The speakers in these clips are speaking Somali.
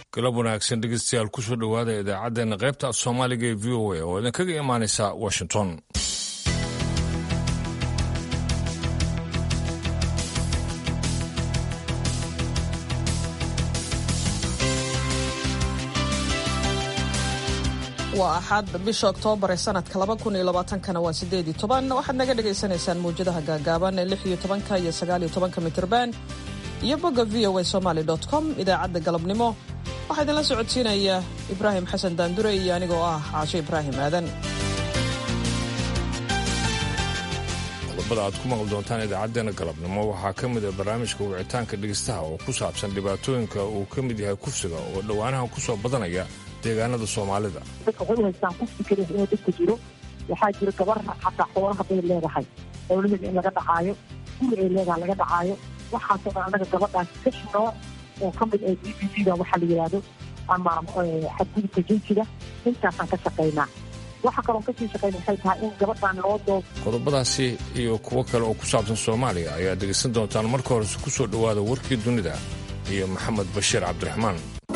galab wanaagsan dhegeystayaal kusoo dhowaada idaacaddeenna qaybta af soomaaliga ee v o a oo idinkaga imaanaysa washington waa axad bisha oktoobar ee sanadka kana waa sideedi toban waxaad naga dhagaysanaysaan mawjadaha gaagaaban ee lix iyo tobanka iyo sagaal iyo tobanka mitrban iyo bogga v o a somaly com idaacadda galabnimo waxaa idinla socodsiinaya ibraahim xasan daandure iyo anigoo ah caasho ibraahim aadan qodobada aad ku maqli doontaan idaacaddeenna galabnimo waxaa ka mid a barnaamijka wicitaanka dhegeystaha oo ku saabsan dhibaatooyinka uu ka mid yahay kufsiga oo dhowaanaha ku soo badanaya deegaanada soomaalida dadka waxay u haystaan kufsi keliya inuu dadka jiro waxaa jira gabar xataa xoolaha bay leedahay xoolaheeda in laga dhacaayo guri ay leedahay laga dhacaayo waxaasoo dhan annaga gabadhaas kash nooc oo ka mid ah b b c da waxaa la yidhaahdo ama xadgudubka jinsiga intaasaan ka shaqaynaa waxa kaloon kasii shaqayna waxay tahay in gabadhan loo doob qodobadaasi iyo kuwo kale oo ku saabsan soomaaliya ayaad dhegaysan doontaan marka horese ku soo dhowaada warkii dunida iyo maxamed bashiir cabdiraxmaan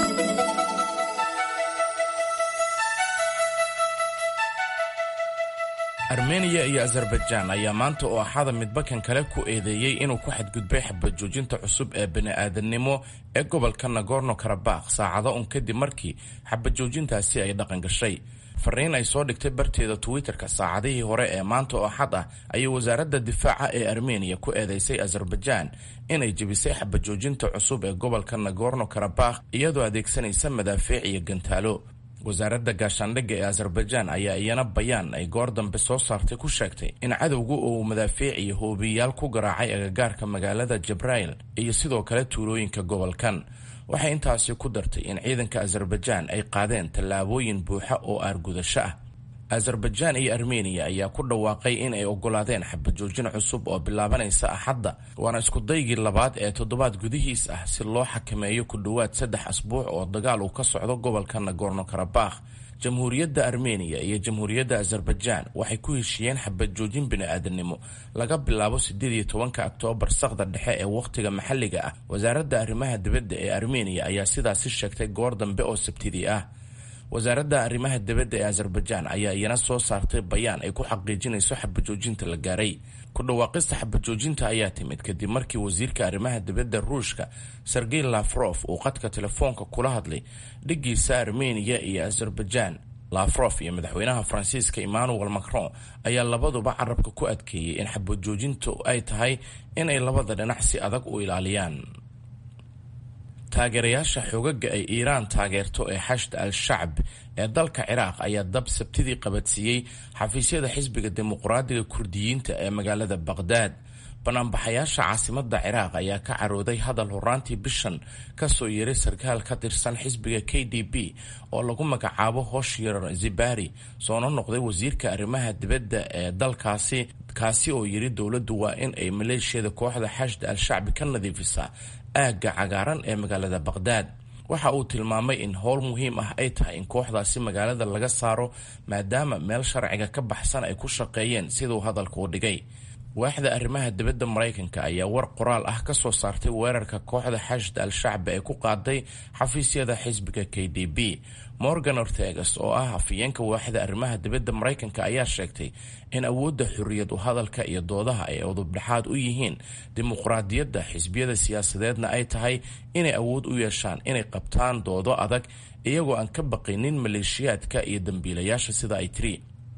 armeniya iyo azerbaijaan ayaa maanta oo axada midbakan kale ku eedeeyey inuu ku xadgudbay xabajoojinta cusub ee bini'aadannimo ee gobolka nagorno karabakh saacado un kadib markii xabajoojintaasi ay dhaqan gashay fariin ay soo dhigtay barteeda twitter-ka saacadihii hore ee maanta oo axad ah ayay wasaaradda difaaca ee armeniya ku eedeysay azerbaijaan inay jebisay xabajoojinta cusub ee gobolka nagorno karabakh iyadoo adeegsanaysa madaafiic iyo gantaalo wasaaradda gaashaandhigga ee azerbaijaan ayaa iyana bayaan ay goor dambe soo saartay ku sheegtay in cadowgu uu madaafiic iyo hoobiyayaal ku garaacay agagaarka magaalada jabrail iyo sidoo kale tuulooyinka gobolkan waxay intaasi ku dartay in ciidanka azerbaijaan ay qaadeen tallaabooyin buuxa oo aargudasho ah azerbaijaan iyo armeniya ayaa ku dhawaaqay in ay ogolaadeen xabajoojin cusub oo bilaabanaysa axadda waana iskudaygii labaad ee toddobaad gudihiis ah si loo xakameeyo ku dhowaad saddex asbuuc oo dagaal uu ka socdo gobolka nagorno karabakh jamhuuriyadda armeniya iyo jamhuuriyadda azerbaijaan waxay ku heshiiyeen xabajoojin bini'aadanimo laga bilaabo sideed iyo tobanka oktoobar saqda dhexe ee wakhtiga maxalliga ah wasaaradda arrimaha dibadda ee armeniya ayaa sidaasi sheegtay goor dambe oo sabtidii ah wasaaradda arrimaha dibadda ee azerbaijaan ayaa iyana soo saartay bayaan ay ku xaqiijinayso xabajoojinta la gaaray ku dhawaaqista xabajoojinta ayaa timid kadib markii wasiirka arrimaha dibadda ruushka sergey lafrof uu qadka telefoonka kula hadlay dhiggiisa armeniya iyo azerbaijaan lafrof iyo madaxweynaha faransiiska emmanuel macron ayaa labaduba carabka ku adkeeyey in xabajoojintu ay tahay inay labada dhinac si adag u ilaaliyaan taageerayaasha xoogaga ay iiraan taageerto ee xashd al-shacb ee dalka ciraaq ayaa dab sabtidii qabadsiiyey xafiisyada xisbiga dimuqraadiga kurdiyiinta ee magaalada baqhdaad banaanbaxayaasha caasimada ciraaq ayaa ka carooday hadal horaantii bishan kasoo yeeray sarkaal ka tirsan xisbiga k d b oo lagu magacaabo hoshyar zibari soona noqday wasiirka arrimaha dibadda ee dalkaasi kaasi oo yiri dowladdu waa in ay maleeshiyada kooxda xashd al-shacbi ka nadiifisaa aagga cagaaran ee magaalada baqhdaad waxa uu tilmaamay in howl muhiim ah ay tahay in kooxdaasi magaalada laga saaro maadaama meel sharciga ka baxsan ay ku shaqeeyeen siduu hadalka u dhigay waaxda arrimaha dibadda maraykanka ayaa war qoraal ah ka soo saartay weerarka kooxda xashd al-shacbi ee ku qaaday xafiisyada xisbiga k d b morgan ortegas oo ah afayeenka waaxda arrimaha dibadda maraykanka ayaa sheegtay in awoodda xorriyad u hadalka iyo doodaha ay udubdhexaad u yihiin dimuqraadiyadda xisbiyada siyaasadeedna ay tahay inay awood u yeeshaan inay qabtaan doodo adag iyagoo aan ka baqaynin maleeshiyaadka iyo dambiilayaasha sida ay tiri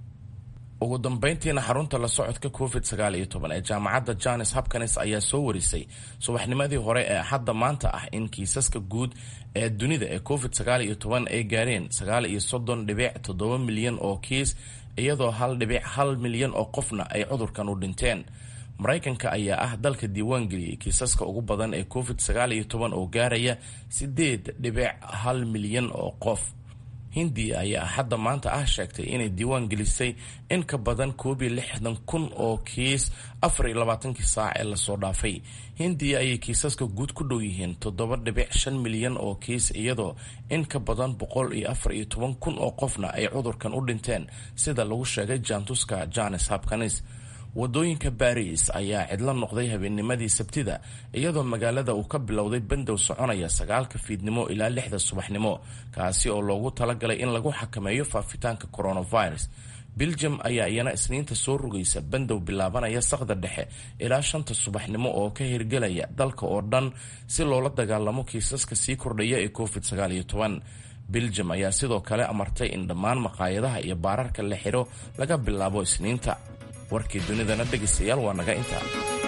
ugu dambeyntiina xarunta la socodka covid sagaal iyo toban ee jaamacadda jones hopkins ayaa soo warisay subaxnimadii hore ee axadda maanta ah in kiisaska guud ee dunida ee covid sagaal iyo toban ay gaareen sagaal iyo soddon dhibic toddoba milyan oo kiis iyadoo hal dhibic hal milyan oo qofna ay cudurkan u dhinteen maraykanka ayaa ah dalka diiwaan geliyey kiisaska ugu badan ee covid sagaal iyo toban oo gaaraya sideed dhibic hal milyan oo qof hindiya ayaa hadda maanta ah sheegtay inay diiwaan gelisay in ka badan koob iyo lixdan kun oo kiis afar iyo labaatankii saac ee lasoo dhaafay hindiya ayay kiisaska guud ku dhow yihiin toddoba dhibic shan milyan oo kiis iyadoo in ka badan boqol iyo afar iyo toban kun oo qofna ay cudurkan u dhinteen sida lagu sheegay jaantuska jones hopkins wadooyinka baariis ayaa cidlo noqday habeennimadii sabtida iyadoo magaalada uu ka bilowday bandow soconaya sagaalka fiidnimo ilaa lixda subaxnimo kaasi oo loogu talagalay in lagu xakameeyo faafitaanka coronavirus beljum ayaa iyana isniinta soo rogaysa bandow bilaabanaya saqda dhexe ilaa shanta subaxnimo oo ka hirgelaya dalka oo dhan si loola dagaalamo kiisaska sii kordhaya ee covid beljum ayaa sidoo kale amartay in dhammaan maqaayadaha iyo baararka la xidho laga bilaabo isniinta warkii dunidana dhegaystayaal waa naga intaa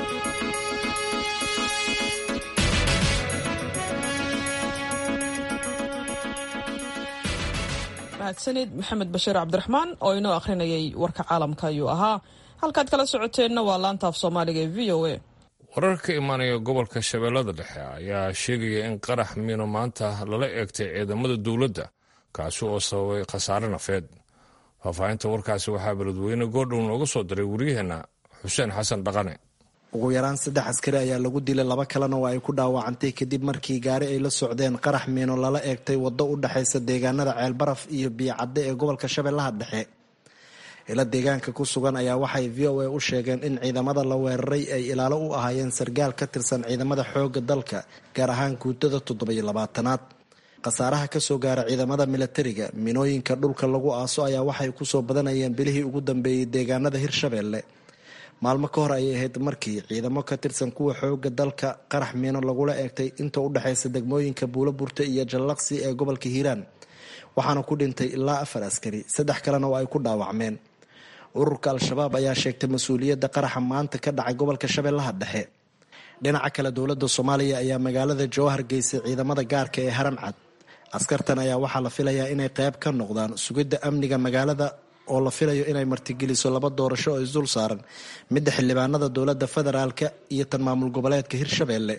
mahadsanid maxamed bashiir cabdiraxmaan oo inoo akhrinayay warka caalamka ayuu ahaa halkaad kala socoteenna waa laantaaf soomaaliga ee v o a warar ka imaanaya gobolka shabeellada dhexe ayaa sheegaya in qarax miino maanta lala eegtay ciidamada dowladda kaasi oo sababay khasaare nafeed faahfaahinta warkaasi waxaa beledweyne goordhow nooga soo diray waryaheenna xuseen xasan dhaqane ugu yaraan saddex askari ayaa lagu dilay laba kalena oo ay ku dhaawacantay kadib markii gaari ay la socdeen qarax miino lala eegtay waddo u dhexaysa deegaanada ceelbaraf iyo biyocadde ee gobolka shabeellaha dhexe ila deegaanka ku sugan ayaa waxay v o a u sheegeen in ciidamada la weeraray ay ilaalo u ahaayeen sargaal ka tirsan ciidamada xoogga dalka gaar ahaan guutada toddobiyo labaatanaad khasaaraha kasoo gaara ciidamada milatariga minooyinka dhulka lagu aaso ayaa waxay kusoo badanayeen bilihii ugu dambeeyey deegaanada hirshabeelle maalmo ka hor ayay ahayd markii ciidamo ka tirsan kuwa xooga dalka qarax miino lagula eegtay inta u dhexaysa degmooyinka buulo burte iyo jallaqsi ee gobolka hiiraan waxaana ku dhintay ilaa afar askari saddex kalena oo ay ku dhaawacmeen ururka al-shabaab ayaa sheegtay mas-uuliyadda qaraxa maanta ka dhacay gobolka shabeellaha dhexe dhinaca kale dowladda soomaaliya ayaa magaalada jowhar geysay ciidamada gaarka ee haram cad askartan ayaa waxaa la filayaa inay qayb ka noqdaan sugidda amniga magaalada oo la filayo inay martigeliso laba doorasho oo isdul saaran midda xildhibaanada dowladda federaalka iyo tan maamul goboleedka hirshabeelle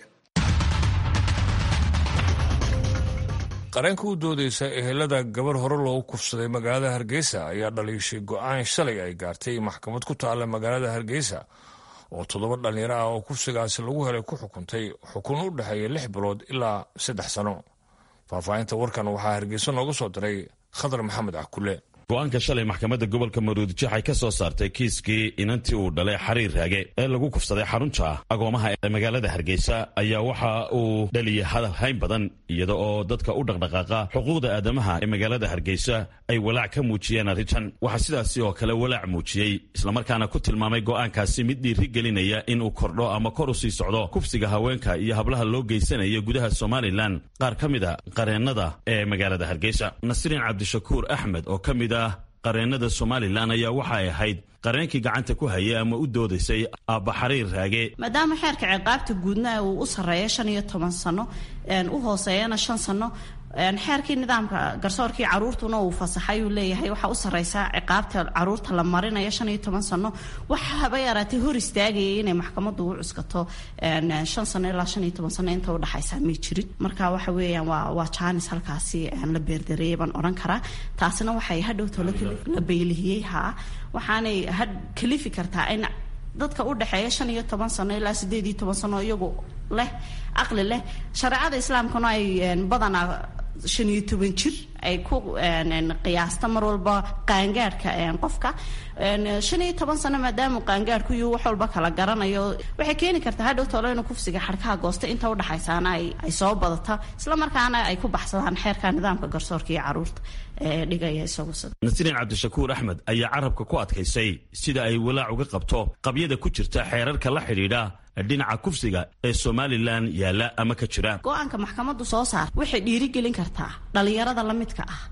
qareenka u doodeysa ehelada gabar hore loogu kufsaday magaalada hargeysa ayaa dhaliishay go-aan shalay ay gaartay maxkamad ku taalla magaalada hargeysa oo toddoba dhallinyaro ah oo kufsigaasi lagu helay ku xukuntay xukun u dhexeeya lix bilood ilaa saddex sano faahfaahinta warkan waxaa hargeysa nooga soo diray khadar maxamed cakule go-aanka shalay maxkamadda gobolka maruudijix ay ka soo saartay kiiskii inantii uu dhalay xariir raage ee lagu kufsaday xarunta agoomaha ee magaalada hargeysa ayaa waxa uu dhaliyay hadal hayn badan iyada oo dadka u dhaqdhaqaaqa xuquuqda aadamaha ee magaalada hargeysa ay walaac ka muujiyeen arrintan waxaa sidaasi oo kale walaac muujiyey islamarkaana ku tilmaamay go-aankaasi mid dhiiri gelinaya inuu kordho ama kor u sii socdo kufsiga haweenka iyo hablaha loo geysanayo gudaha somalilan qaar ka mid a qareennada ee magaalada hargeysa nasriin cabdishakuur axmed oo ka mid qareennada somalilan ayaa waxay ahayd qareenkii gacanta ku hayay ama u doodaysay aabba xariir raage maadaama xeerka ciqaabta guudna uu u sarreeya shan iyo toban sano u hooseeyana shan sano xeerkii nidaamka garsoorkii caruurtuna uu fasaxay uu leeyahay waxaa u sarreysaa ciqaabta caruurta la marinayo shan iyo toban sano waxa haba yaraatay hor istaagayay inay maxkamaddu u cuskato shan sano ilaa shan iyo toban sano inta udhexaysa may jirin marka waxa weeyaan waa waa jaanis halkaasi la beerdareeyay baan odhan karaa taasina waxay hadhowto la beylihiyey haa waxaanay had kalifi kartaa in dadka u dhexeeya shan iyo toban sano ilaa sideed iyo toban sano iyagu leh caqli leh shareecada islaamkuna ay badanaa shan iyo toban jir ay ku qiyaasta mar walba qaangaadhka qofka shan iyo toban sano maadaama qaangaadhku iyo wax walba kala garanayo waxay keeni kartaa hadhow tolo inuu kufsiga xadhkaha goosta inta udhexaysaana ay soo badata islamarkaana ay ku baxsadaan xeerka nidaamka garsoorka iyo caruurta ee dhigaya isagu nasriin cabdishakuur axmed ayaa carabka ku adkaysay sida ay walaac uga qabto qabyada ku jirta xeerarka la xidhiidha dhinaca kufsiga ee somalilan yaalla ama ka jira go-aanka maxkamaddu soo saar waxay dhiirigelin kartaa dhallinyarada la midka ah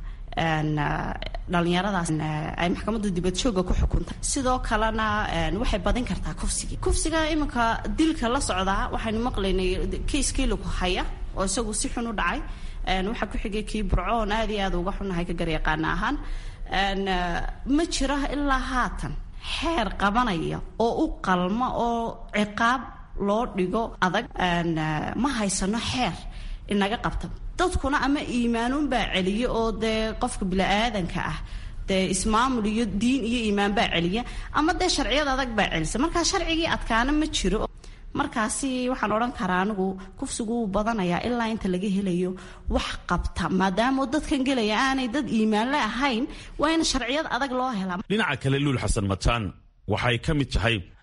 dhalinyaradaas ay maxkamaddu dibadjooga ku xukuntay sidoo kalena waxay badin kartaa kufsigii kufsiga iminka dilka la socdaa waxaynu maqlaynay kiiskii lagu haya oo isagu si xun u dhacay waxaa ku xigay kii burcoon aad iyo aad uga xunahay ka garyaqaana ahaan ma jiro ilaa haatan xeer qabanaya oo u qalma oo ciqaab loo dhigo adag ma haysano xeer inaga qabta dadkuna ama iimaanuunbaa celiya oo dee qofka bini-aadanka ah dee ismaamul iyo diin iyo iimaan baa celiya ama dee sharciyad adag baa celisa markaa sharcigii adkaana ma jiro markaasi waxaan odhan karaa anigu kufsigu wuu badanayaa ilaa inta laga helayo wax qabta maadaama dadkan gelaya aanay dad iimaanle ahayn waa in sharciyad adag loo helaa dhinaca kale luul xasan mataan waxay ka mid tahay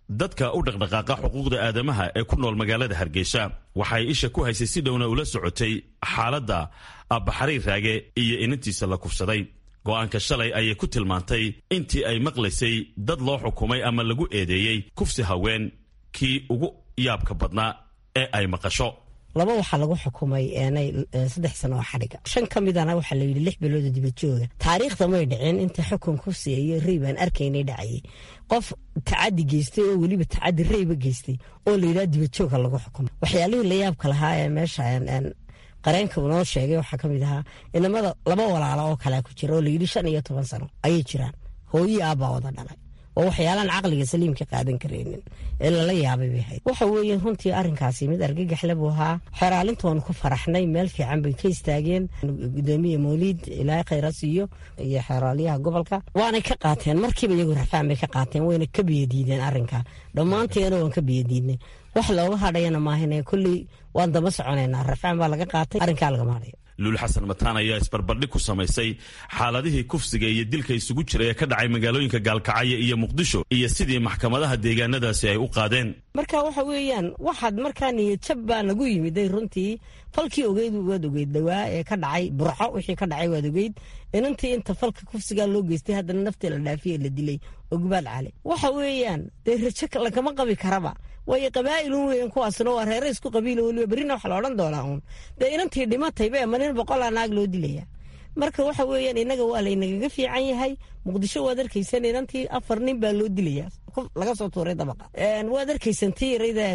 dadka u dhaqdhaqaaqa xuquuqda aadamaha ee ku nool magaalada hargeysa waxay isha ku haysay si dhowna ula socotay xaaladda abbaxariir raage iyo inantiisa la kufsaday go'aanka shalay ayay ku tilmaantay intii ay maqlaysay dad loo xukumay ama lagu eedeeyey kufsi haween kii ugu yaabka badnaa ee ay maqasho laba waxaa lagu xukumay saddex sano oo xadhiga shan ka midana waxaa layidhi lix bilooda dibadjooga taariikhda may dhicin inta xukun kufsi iyo rey baan arkaynay dhacayay qof tacadi geystay oo weliba tacadi reyba geystay oo layidhaha dibadjooga lagu xukumay waxyaalihii la yaabka lahaa ee meesha qareenka uu noo sheegay waxaa ka mid ahaa inamada laba walaalo oo kalea ku jira oo layidhi shan iyo toban sano ayay jiraan hooyii aabbaa wada dhalay oo waxyaalaan caqliga saliimka qaadan karaynin ee lala yaabay bay ahayd waxa weeye runtii arrinkaasi mid argagaxle buu ahaa xeraalinta waanu ku faraxnay meel fiican bay ka istaageen gudoomiye mawliid ilaahay khayra siiyo iyo xeraalyaha gobolka waanay ka qaateen markiiba iyagu rafaan bay ka qaateen wayna ka biyadiideen arrinka dhammaanteena waan ka biyadiidnay wax looga hadhayana maahine kolley waan daba soconaynaa rafaan baa laga qaatay arrinkaa lagama hadhayo luul xasan mataan ayaa isbarbardhig ku samaysay xaaladihii kufsiga iyo dilka isugu jira ee ka dhacay magaalooyinka gaalkacyo iyo muqdisho iyo sidii maxkamadaha deegaanadaasi ay u qaadeen marka waxa weeyaan waxaad markaa niyadjab baa nagu yimiday runtii falkii ogeyd waad ogeyd dhawaa ee ka dhacay burco wixii ka dhacay waad ogeyd inantii inta falka kufsigaa loo geystay haddana naftii la dhaafiyey la dilay ogbaal cali waxa weeyaan dee rajo lagama qabi karaba waayo qabaa'ilun weyan kuwaasna waa reere isku qabiilo weliba berrina waxa la odhan doonaa uun dee inantii dhimataybe ma nin boqolaa naag loo dilaya marka waxa weeyaan innaga waa laynagaga fiican yahay muqdisho waad arkaysan inantii afar nin baa loo dilaya laga soo tuuray dabaqa waad arkaysan tii yarayda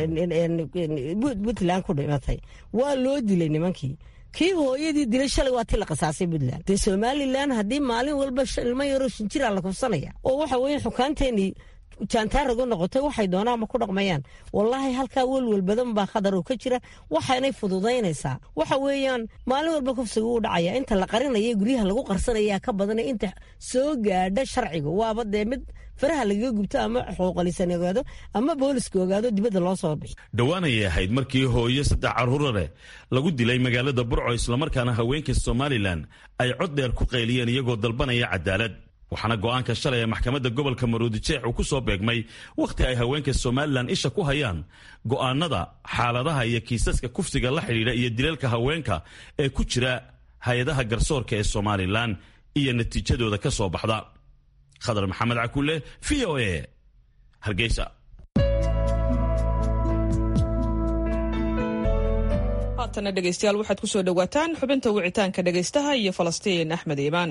puntland ku dhimatay waa loo dilay nimankii kii hooyadii dilay shalay waa tii la qasaasay puntland dee somalilan haddii maalin walba ilmo yaroo shinjiraa la kufsanaya oo waxa weeye xukaanteenii jaantaaragu noqotay waxay doonaan ma ku dhaqmayaan wallaahi halkaa welwel badan baa khadar oo ka jira waxaanay fududaynaysaa waxa weeyaan maalin walba kufsiga uu dhacaya inta la qarinaya guryaha lagu qarsanaya ka badana inta soo gaadha sharciga waaba dee mid faraha lagaga gubto ama xuquuqalisan ogaado ama booliska ogaado dibadda loo soo bixi dhowaan ayay ahayd markii hooyo saddex carruura leh lagu dilay magaalada burco islamarkaana haweenka somalilan ay cod dheer ku qayliyeen iyagoo dalbanaya cadaalad waxaana go'aanka shalay ee maxkamadda gobolka maruudijeex uu ku soo beegmay wakhti ay haweenka somalilan isha ku hayaan go'aanada xaaladaha iyo kiisaska kufsiga la xidhiidha iyo dileelka haweenka ee ku jira hay-adaha garsoorka ee somalilan iyo natiijadooda ka soo baxda khadar maxamed cakulle v o a hargeysa haatana dhegeystayaal waxaad ku soo dhowaataan xubinta wicitaanka dhegeystaha iyo falastiin axmed iimaan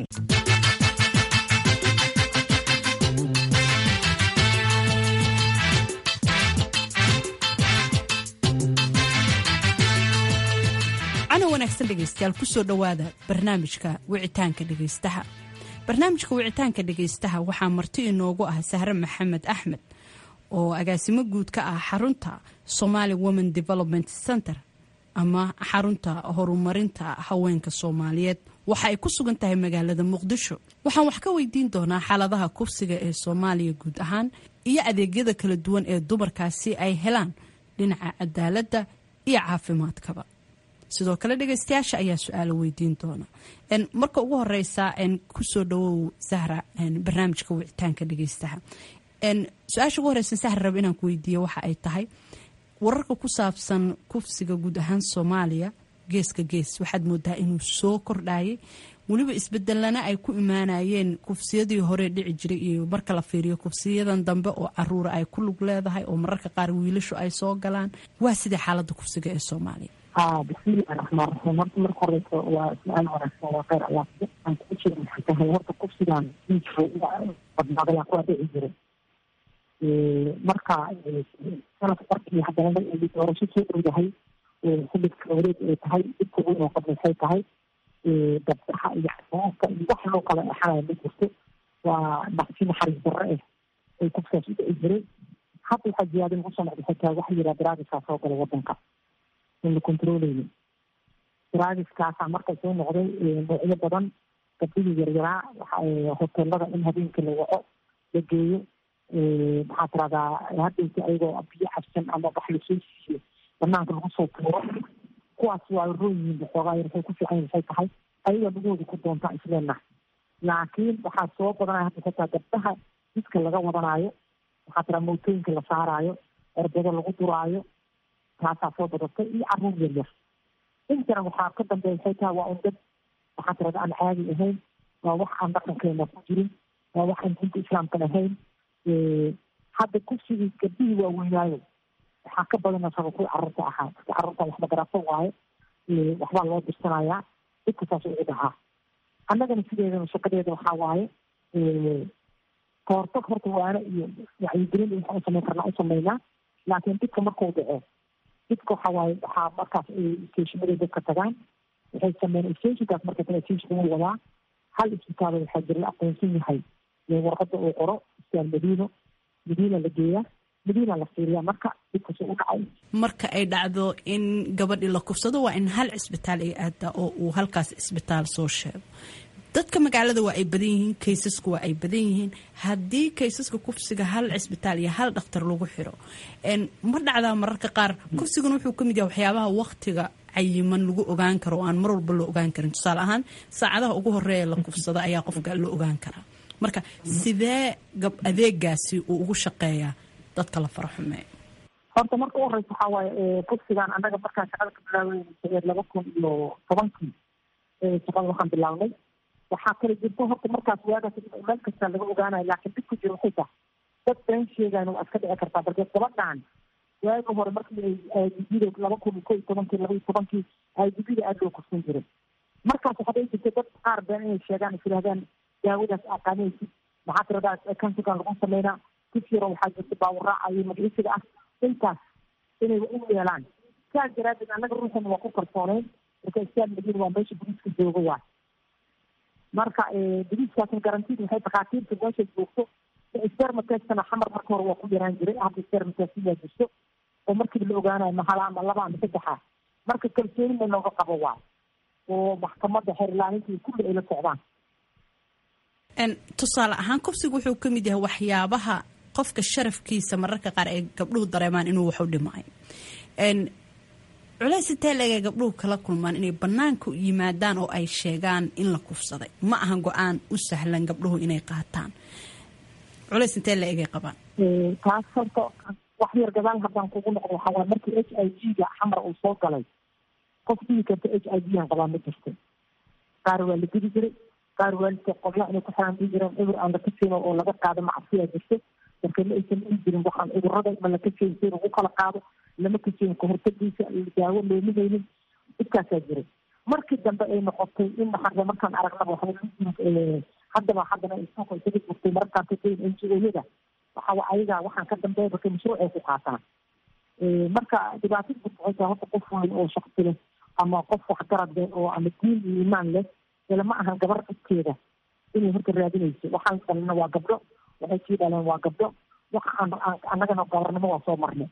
wanaagsan dhegeystayaal kusoo dhowaada barnaamijka wicitaanka dhegeystaha barnaamijka wicitaanka dhegeystaha waxaa marti inoogu ah sahre maxamed axmed oo agaasimo guud ka ah xarunta somali women development center ama xarunta horumarinta haweenka soomaaliyeed waxa ay ku sugan tahay magaalada muqdisho waxaan wax ka weydiin doonaa xaaladaha kufsiga ee soomaaliya guud ahaan iyo adeegyada kala duwan ee dumarkaasi ay helaan dhinaca cadaaladda iyo caafimaadkaba sidoo kale dhegeystayaasha ayaa su-aalo weydiin doona marka ugu horeysa kusoo dhawow sahra barnaamijka wicitaanka dhegeystaha su-aasha ugu horeysa sahra rab inaan ku weydiiyo waxa ay tahay wararka ku saabsan kufsiga guud ahaan soomaaliya geeska gees waxaad moodaa inuu soo kordhayay weliba isbedelana ay ku imaanayeen kufsiyadii hore dhici jiray iyo marka la fiiriyo kufsiyadan dambe oo caruura ay ku lug leedahay oo mararka qaar wiilashu ay soo galaan waa sidii xaalada kufsiga ee soomaaliya ha bismillahi raxmaan raxiim horta marka horeysa waa su-aal wanaagsan waa kheyr allah aan kuu sheegi maxay tahay horta kufsigan badnaadaya kuwa dhici jiray marka sanadka markii haddana doorasho soo dhow yahay xilibka wareeg ay tahay dhibka weyn oo qabna waxay tahay dabsaxa iyo xasaanka iyo wax loo kala exanaya ma jirto waa naqsi naxariis darre ah ay kufsigaas u dhici jiray hadda waxaa jiyaadin kusoo noqda xitaa waxa yidhaha daraagiskaa soo gala wadanka in la controleynin daraagiskaasaa marka soo noqday noocyo badan gabdhihii yaryaraa hoteelada in habeenkii la waco la geeyo maxaa tiradaa haddaysa ayagoo biyo cabsan ama wax lasoo siiyo banaanka lagu soo tuuro kuwaas waa roon yihiin waxoogaa yar waxay ku fiican waxay tahay ayaga lagooda ku doontaa isleenaha laakiin waxaa soo badanaya hadda xitaa gabdhaha jidka laga wadanaayo maxaa tira mootooyinka la saaraayo erbado lagu duraayo taasaa soo badatay iyo caruur yar yar intana waxaa ka dambeeya waxay tahay waa un dad waxaa tirada aan caadi ahayn waa wax aan dhaqankeena ku jirin waa wax aan diinta islaamkan ahayn hadda kursigii gabdihii waaweynaayo waxaa ka badan asaba kuwii carruurta ahaa dadka carruurta waxba garaaso waayo waxbaa loo dirsanayaa dadka saas ugu dhacaa annagana sideedana shaqadeeda waxaa waaye kahortag horta waana iyo wacyigelin waxaan u samayn karnaa u samaynaa laakiin didka markuu dhaco didka waxaa waaye waxaa markaas stationaday dadka tagaan waxay sameeyeen stationkaas marka taga stationka wuu wadaa hal isbitaal waxaa jira la aqoonsan yahay warqada uu qoro isbitaal madiino madiina la geeyaa madiina la fiiriyaa marka didkasi u dhacay marka ay dhacdo in gabadhii la kufsado waa in hal cisbitaal ay aadaa oo uu halkaas cisbitaal soo sheego dadka magaalada waa ay badan yihiin kaysasku waa ay badan yihiin haddii kaysaska kufsiga hal cisbitaal iyo hal dhakhtar lagu xiro ma dhacdaa mararka qaar kufsiguna wuxuu ka mid yahay waxyaabaha waktiga cayiman lagu ogaan karo oo aan mar walba la ogaan karin tusaale ahaan saacadaha ugu horeeya la kufsada ayaa qofka la ogaan karaa marka sidee gab adeegaasi uu ugu shaqeeyaa dadka la faraxumeeyo horta marka u horeysa waxaa waaye kufsigan annaga markaan shaqada ka bilaawey laba kun iyo tobankii shaqada waxaan bilaabnay waxaa kala jirta horta markaas waagaas meel kasta laga ogaanayo laakiin dib ku jiro waxay tahay dad been sheegaan waa iska dhici kartaa balse gabadhan waagi hore markii aidida laba kun iyo ko iyo tobankii laba iyo tobankii aidida aada loo kufsan jiray markaas waxaa dhici jirta dad qaar been inay sheegaan is yidhahdaan daawadaas aqaanaysid maxaa tiradaas kansigan lagu sameynaa kif yaro waxaa jirta baawuraaca iyo magciisiga ah intaas inay u yeelaan saas daraadeed annaga ruuxan waa ku kalsooneyn marka istaal madiina waa meesha buriiska jooga waa marka buriiskaasna garantid waxay dhakhaatiirta meesha joogto spermatestana xamar marka hore waa ku yaraan jiray hadda spermatest yaa jirto oo markiiba la ogaanayo mahala ama laba ama saddexa marka kalsooni ma looga qabo waa oo maxkamadda xeerlaaninta iyo kulli ay la socdaan tusaale ahaan kufsigu wuxuu ka mid yahay waxyaabaha qofka sharafkiisa mararka qaar ay gabdhuhu dareemaan inuu wax u dhimay culays intee leegay gabdhuhu kala kulmaan inay bannaanka yimaadaan oo ay sheegaan in la kufsaday ma aha go-aan u sahlan gabdhuhu inay qaataan culays intee la egay qabaan taas horta wax yar gadaal haddaan kugu noqdo waxaa waay markii h i g ga xamar uu soo galay qof digi karta h i g aan qabaa ma jirto qaar waa la gedi jiray qaar waalidka qobla inay ku xiraan dii jireen cudur aan la kafeyn oo laga qaado macsiyaa jirto marka ma aysan dhihi jirin waxaan cudurada ma la kafeyn si lagu kala qaado lama kafeyn kahortagiisa daawo looma haynin dhibkaasaa jiray markii dambe ay noqotay in maxaa markaan aragnaba waxba haddaba haddana suuqa isaga jirtay mararkaan ka dayn n g o-yada waxa ayaga waxaan ka dambeeya marka mashruuc ay ku qaataan marka dhibaatada jirta waxay tahay horta qof weyn oo shaqsi leh ama qof waxgarad leh oo ama diin iyo iimaan leh lama ahan gabar dhibkeeda inay horta raadinayso waxaan dhalina waa gabdho waxay sii dhaleen waa gabdho waxa aan annagana gabarnimo waa soo marnay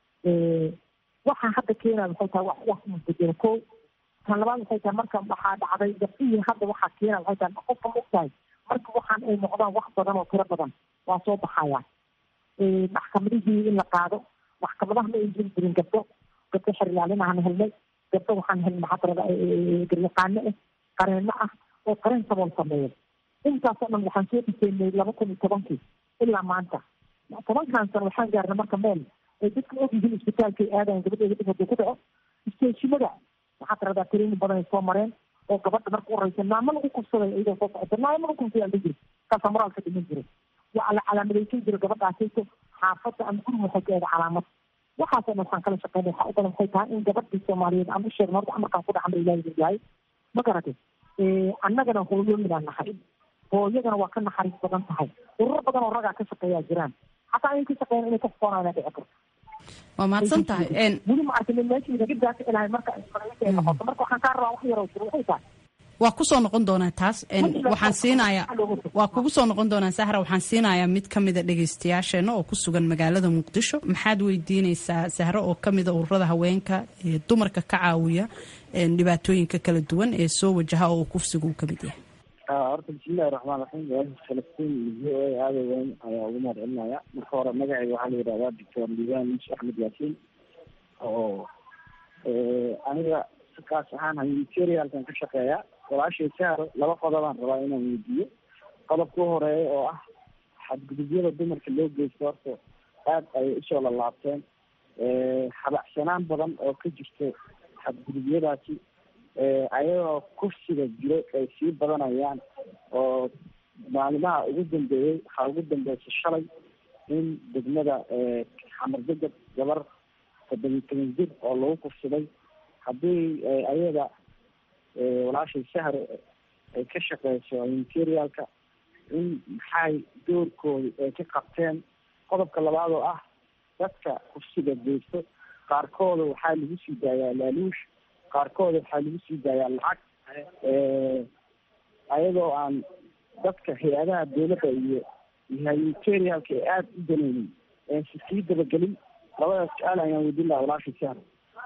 waxaa hadda keenaya waxay tahay wax wax isbedelo ko tan labaad waxay tahay marka waxaa dhacday gabdhihii hadda waxaa keenaya waxay tahay qofka mogtahay marka waxaan ay noqdaan wax badan oo tiro badan waa soo baxaya maxkamadihii in la qaado maxkamadaha ma ay jiri jirin gabdho gabdho xerilaalinahan helnay gabdho waxaan helnay maxaa tirada garyaqaano ah qareeno ah oo qareen sabool sameeya intaasoo dhan waxaan soo dhiseynay laba kun iyo tobankii ilaa maanta tobankan sano waxaan gaarnay marka meel ay dadka ogyihiin isbitaalkay aadayan gabadheeda dhib haduu ku dhaco isteeshimada waxaa tiradaa training badan ay soo mareen oo gabadha marka u horeysa naamo lagu kufsaday iyadoo soo socota naamo lagu kufsaday ala jiri kaasaa moraalka dhiman jiray waa la calaamadaysan jiray gabadhaasayto xaafadda ama guriga waxay ka eeda calaamad waxaasoo dhan waxaan kala shaqeynay waxaa u badan waxay tahay in gabadhii soomaaliyeed aan u sheegno horta amarkaan ku dhaxma ilaahi yahay ma garatay annagana hooyooyinaan nahay hooyadana waa ka naxariis badan tahay ururo badan oo ragaa ka shaqeeyaa jiraan xataa ayay ka shaqeeyaan inay ka foonaan dhici karto waa mahadsan tahay weli ma arkin meeshii laga gaasi ilahay marka ay noqoto marka waxaan kaa rabaa wax yaroo jiro waxay tahay waa kusoo noqon doonaa taas waxaan siinayaa waa kugu soo noqon doonaa sahra waxaan siinayaa mid ka mida dhegaystayaasheena oo ku sugan magaalada muqdisho maxaad weydiinaysaa sahro oo ka mida ururada haweenka ee dumarka ka caawiya dhibaatooyinka kala duwan ee soo wajaha oo uu kufsigu uu ka mid yahay horta bismillahi raxmaan raxiim waashi falastiin v o a aada weyn ayaa ugu mahad celinaya marka hore magacayga waxaa la yidhahdaa doctor liban muuse axmed yaasiin oo aniga kaas ahaan humanitarialkan ka shaqeeya walaashay sahro laba qodobaan rabaa inaan weydiiyo qodobka u horeeya oo ah xadgudubyada dumarka loo geysto horta aada ayay usoo lalaabteen habacsanaan badan oo ka jirto xadgudubyadaasi ayagoo kursiga jiro ay sii badanayaan oo maalimaha ugu dambeeyey waxaa ugu dambeysay shalay in degmada xamardeged gabar toddobiyi toban jir oo lagu kursaday haddii ayaga walaashay sahre ay ka shaqeyso materialka in maxay doorkooda ay ka qabteen qodobka labaad oo ah dadka kursiga geysto qaarkooda waxaa lagu sii daayaa laaluush qaarkooda waxaa lagu sii daayaa lacag ayadoo aan dadka hay-adaha dawladda iyo humanitarialka ee aada u daneynin si sii dabagelin labadaas su-aal ayaan weydiin lahaa walaashay sahre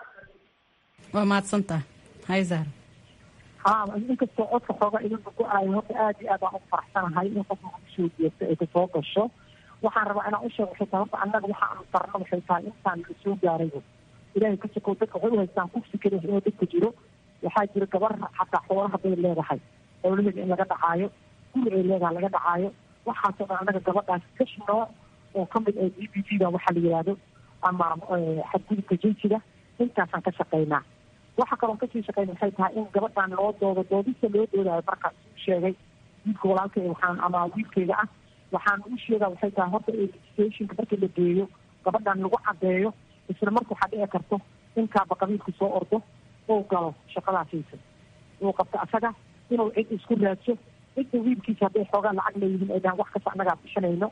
waa mahadsantaha hay zahra ha inkastoo codka xooga idinka go-aayo horta aada iyo aad aan u faraxsanahay in qofka kusoo jeesto ay kasoo gasho waxaan rabaa inaan usheego waxay tahay horta annaga waxa aanu tarno waxay tahay intaan la soo gaarayo ilaahay ka sokow dadka waxay u haystaan kufsi kale inuu dadka jiro waxaa jira gabar xataa xoolo hadday leedahay xoolaheeda in laga dhacaayo guri ay leedahay laga dhacaayo waxaasoo dhan annaga gabadhaas kash nooc oo kamid ah d b t da waxaa la yihahdo ama xadgudubka jinsiga intaasaan ka shaqeynaa waxa kaloon kasii shaqeyn waxay tahay in gabadhan loo doodo doodista loo doodayo markaas u sheegay wiilka walaalkay waxaan ama wiilkayga ah waxaan u sheegaa waxay tahay horta stationka markii la geeyo gabadhan lagu cadeeyo isla marka waxaa dhici karto inkaaba qabiilku soo ordo uu galo shaqadaasiisa uu qabto asaga inuu cid isku raadso cidda wiilkiisa hadday xoogaa lacag leeyihiin ay dhahaan wax kasta annagaa bishanayno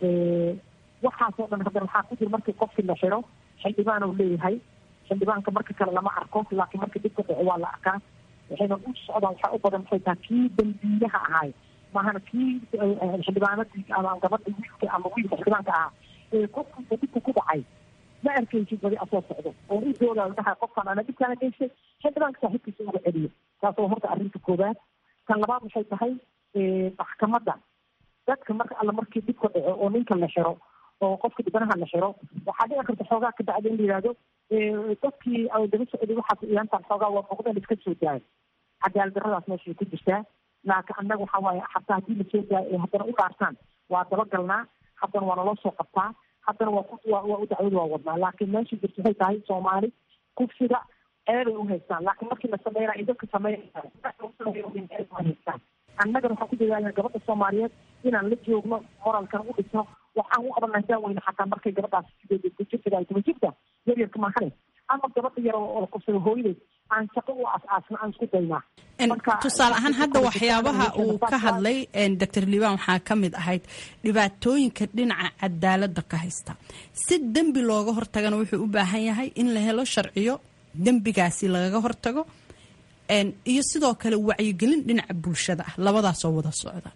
waxaasoo dhan haddana waxaa ku jira markii qofkii la xiro xildhibaan uu leeyahay xildhibaanka marka kale lama arko laakiin markii dhibka dhaco waa la arkaa waxayna u socdaan waxaa u badan waxay tahay kii dambiilaha ahaay maahana kii xildhibaanadii ama gabadha wiilka ama wiilka xildhibaanka ahaa ee qofkiisa dhibka ku dhacay ma arkaysid badi asoo socdo oo u doodaa dhaha qofkan ana dhibkaana geystay xildhibaanka saaxiibkiisa uga celiyo taas oo horta arrinta koobaad tan labaad waxay tahay maxkamadda dadka marka alla markii dhibka dhaco oo ninka la xiro oo qofka dhibanaha la xiro waxaa dhici karta xoogaa ka bacda in la yihahdo dadkii daba socday waxaas iyaantaan xoogaa waa muuqdeen iska soo daay cadaalad darradaas meeshay ku jirtaa laakiin annaga waxa waaye xataa haddii lasoo daayo ay haddana u dhaartaan waa dabagalnaa haddana waa naloo soo qabtaa haddana waa ku waa u dacwada waa wadnaa laakiin meesha jirta waxay tahay soomaali kufsiga ceebay u haystaan laakiin markii la sameynaya dadka sameynaya annagana waxaan ku dadaalna gabadha soomaaliyeed inaan la joogno moralkan u dhisno waxaan u qabanaa daaweyne xataa markay gabadhaas jirta toban jirta yaryarka maahane ama gabadha yar oo la kufsado hooyadeed aan shaqo u aas-aasna aan isku daynaa tusaale ahaan hadda waxyaabaha uu ka hadlay doctor liibaan waxaa ka mid ahayd dhibaatooyinka dhinaca cadaaladda ka haysta si dembi looga hortagana wuxuu u baahan yahay in la helo sharciyo dembigaasi lagaga hortago iyo sidoo kale wacyigelin dhinaca bulshada ah labadaasoo wada socda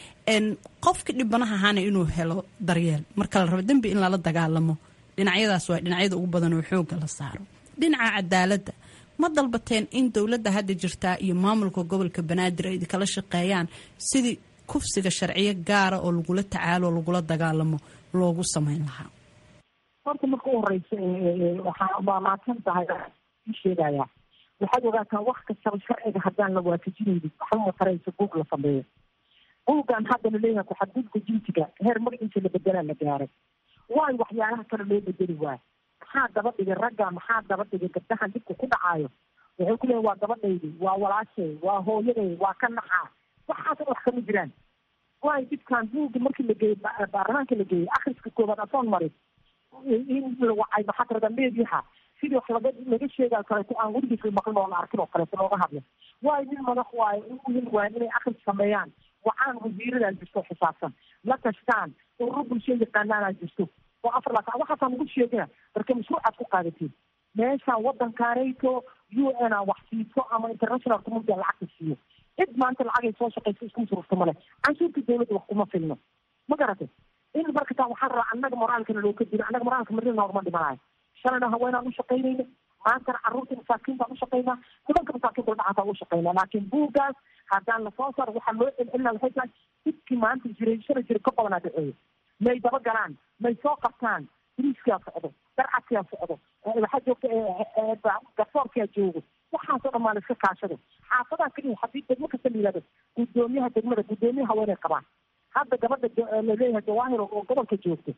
qofka dhibanaha ahaana inuu helo daryeel marka la rabo dembi in lala dagaalamo dhinacyadaas waa dhinacyada ugu badan oo xooga la saaro dhinaca cadaaladda ma dalbateen in dowladda hadda jirtaa iyo maamulka gobolka banaadir ay kala shaqeeyaan sidii kufsiga sharciyo gaara oo lagula tacaalo oo lagula dagaalamo loogu sameyn lahaa horta marka u horeysa waxaa maamaadsan tahay sheegaya waxaad ogaataa wax kastaba sharciga haddaan la waafajinaynin waxba mataraysa buug la sameeyo buuggan hadda laleeyahay ku-xadgudubka jinsiga heer magaciisa la bedelaa la gaaray waayo waxyaalaha kale loo bedeli waayo maxaa daba dhigay ragga maxaa daba dhigay gabdahan dhibka ku dhacaayo waxay ku leeyihin waa gabadhaydi waa walaashay waa hooyaday waa ka naxaa waxaasna wax kama jiraan waayo dhibkan buugga markii la geeyey baarlamaanka la geeyey akhriska koobaad asoon marin in la wacay maxaa tirada meediyaha sidii wax laga laga sheegayo kaleeto aan weligiis maqlin oo la arkin oo kaleeto looga hadlo waayo nin madax waayo in muhim waayo inay akhris sameeyaan wacaan wasiiradaa jirto xisaabsan la tashtaan ururo bulshada yaqaanaanaa jirto oo afar laatan waxaasaa nagu sheegina marka mashruucaad ku qaadatiin meeshaan waddankaanayto u n a wax siiso ama international community a lacagta siiyo cid maanta lacagay soo shaqayso isku sururta male canshuurta dawladda wax kuma filno ma garatay in marka taa waxaan rabaa annaga moraalkana loo ka dilo annaga moraalka marina horma dhimanayo shalayna haweenaan u shaqaynayna maantana carruurta masaakiin baan u shaqaynaa nimanka masaakiinta dhacaataa u shaqaynaa laakiin buuggaas haddaan lasoo saaro waxaa loo celcelina waxay tahay dhibkii maanta jiray shalay jira ka badanaa dhaceeyo may daba galaan may soo qabtaan biriiskaa socdo darcadkaa socdo waxaa joogta garsoorkaa joogo waxaasoo dhan maa la iska kaashado xaafadaha keliya haddii degmo kasta la yihahdo guddoomiyaha degmada guddoomiyaha haweenay qabaan hadda gabadha laleeyahay jawaahir oo gobolka joogto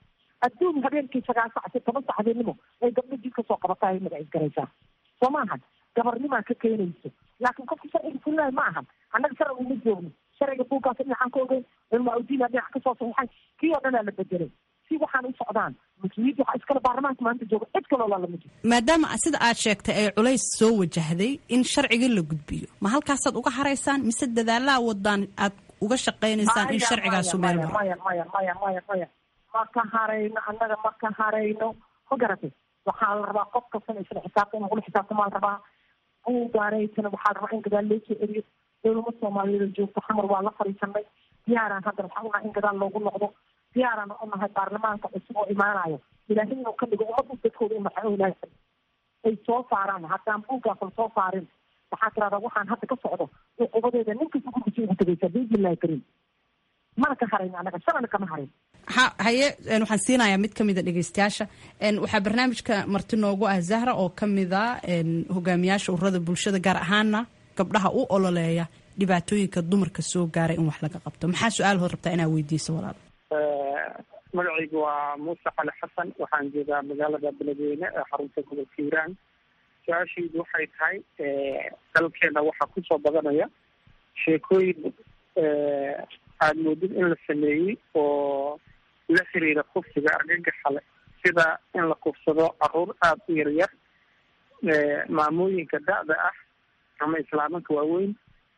adduun habeenkii sagaal sac si toban sac habeenimo ay gabdho jid kasoo qabataa ay magacis garaysaa soo ma ahan gabarnimaa ka keenayso laakiin qofka sharciga fulinayo ma ahan annaga sharciga uma joogno sharciga buuggaas dhinacan ka ogeyn cilmaa udiina dhinac kasoo saxiixay kii oo dhanaa la bedelay si waxaan u socdaan mas-uuliyadda waxaa iskale baarlamaanka maanta jooga cid kaloo laalama jiro maadaama sida aad sheegtay ay culays soo wajahday in sharciga la gudbiyo ma halkaasaad uga haraysaan mise dadaalaa wadaan aad uga shaqaynaysaan in sharcigaasu meel maro maya maya maya maya maya ma ka harayno annaga ma ka harayno ma garatay waxaa la rabaa qof kastana isla xisaabta in lagula xisaabtamaa la rabaa buugaanaytana waxaa la rabaa in gadaal loo soo celiyo dowlama soomaaliyeed joogto xamar waa la fariisanay diyaaraan hadda waxaa unahay in gadaal loogu noqdo diyaaraan unahay baarlamaanka cusub oo imaanayo ilaahay inuu ka dhigo ummadda dadkooda u naxay oo ilaahay ay soo saaraan haddaan buuggaasal soo saarin waxaa tirahdaa waxaan hadda ka socdo cuqubadeeda ninkasta gurgisa ugu tegaysaa biidnillahi kariim mana ka harayn annaga shalana kama harin ha haye waxaan siinayaa mid kamida dhegeystayaasha waxaa barnaamijka marti noogu ah zahra oo kamida hogaamiyaasha ururada bulshada gaar ahaana gabdhaha u ololeeya dhibaatooyinka dumarka soo gaaray in wax laga qabto maxaa su-aal hood rabtaa inaa weydiiso walaal magacaygu waa muuse cali xasan waxaan joogaa magaalada beledweyne ee xarunta gobolka hiiraan su-aashaydu waxay tahay dalkeena waxaa kusoo badanaya sheekooyin aada moodid in la sameeyey oo la xiriira kufsiga argagaxa leh sida in la kufsado caruur aada u yaryar maamooyinka da-da ah ama islaamanka waaweyn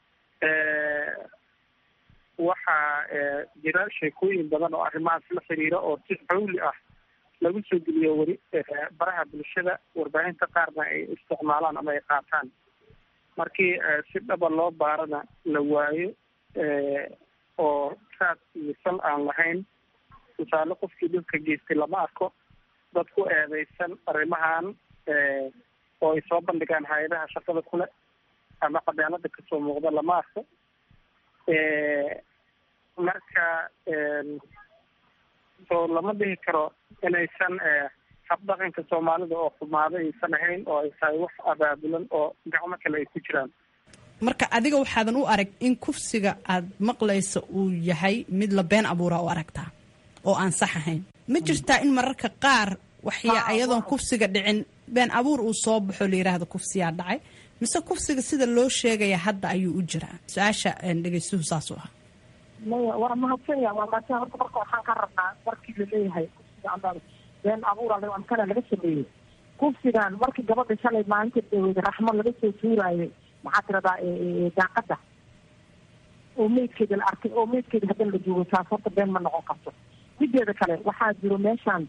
waxaa jira sheekooyin badan oo arrimahaas la xiriira oo si xawli ah lagu soo geliyo weli baraha bulshada warbaahinta qaarna ay isticmaalaan ama ay qaataan markii si dhaba loo baarana la waayo oo raad iyo sal aan lahayn tusaale qofkii dhulka geystay lama arko dad ku eedeysan arrimahan oo ay soo bandhigaan hay-adaha shaqada kule ama cadaalada kasoo muuqda lama arko marka soo lama dhihi karo inaysan habdhaqanka soomaalida oo xumaado aysan ahayn oo ay tahay wax abaabulan oo gacmo kale ay ku jiraan marka adiga waxaadan u arag in kufsiga aad maqlaysa uu yahay mid la been abuura u aragtaa oo aan sax ahayn ma jirtaa in mararka qaar waxya ayadoon kufsiga dhicin been abuur uu soo baxo la yidhaahdo kufsiyaa dhacay mise kufsiga sida loo sheegaya hadda ayuu u jiraa su-aasha dhegeystuhu saasuu ahaa maya waa mahadsan ya waa mahadsan horta marka waxaan ka rabnaa markii laleeyahay kufsiga ama been abuura amkana laga sameeyey kufsigan markii gabadha shalay maalinta dhaweyda raxmo laga soo tuuraayay maxaa tiradaa daaqada oo meydkeeda la arkay oo meydkeeda haddana la joogo taas horta been ma noqon karto mideeda kale waxaa jiro meeshaan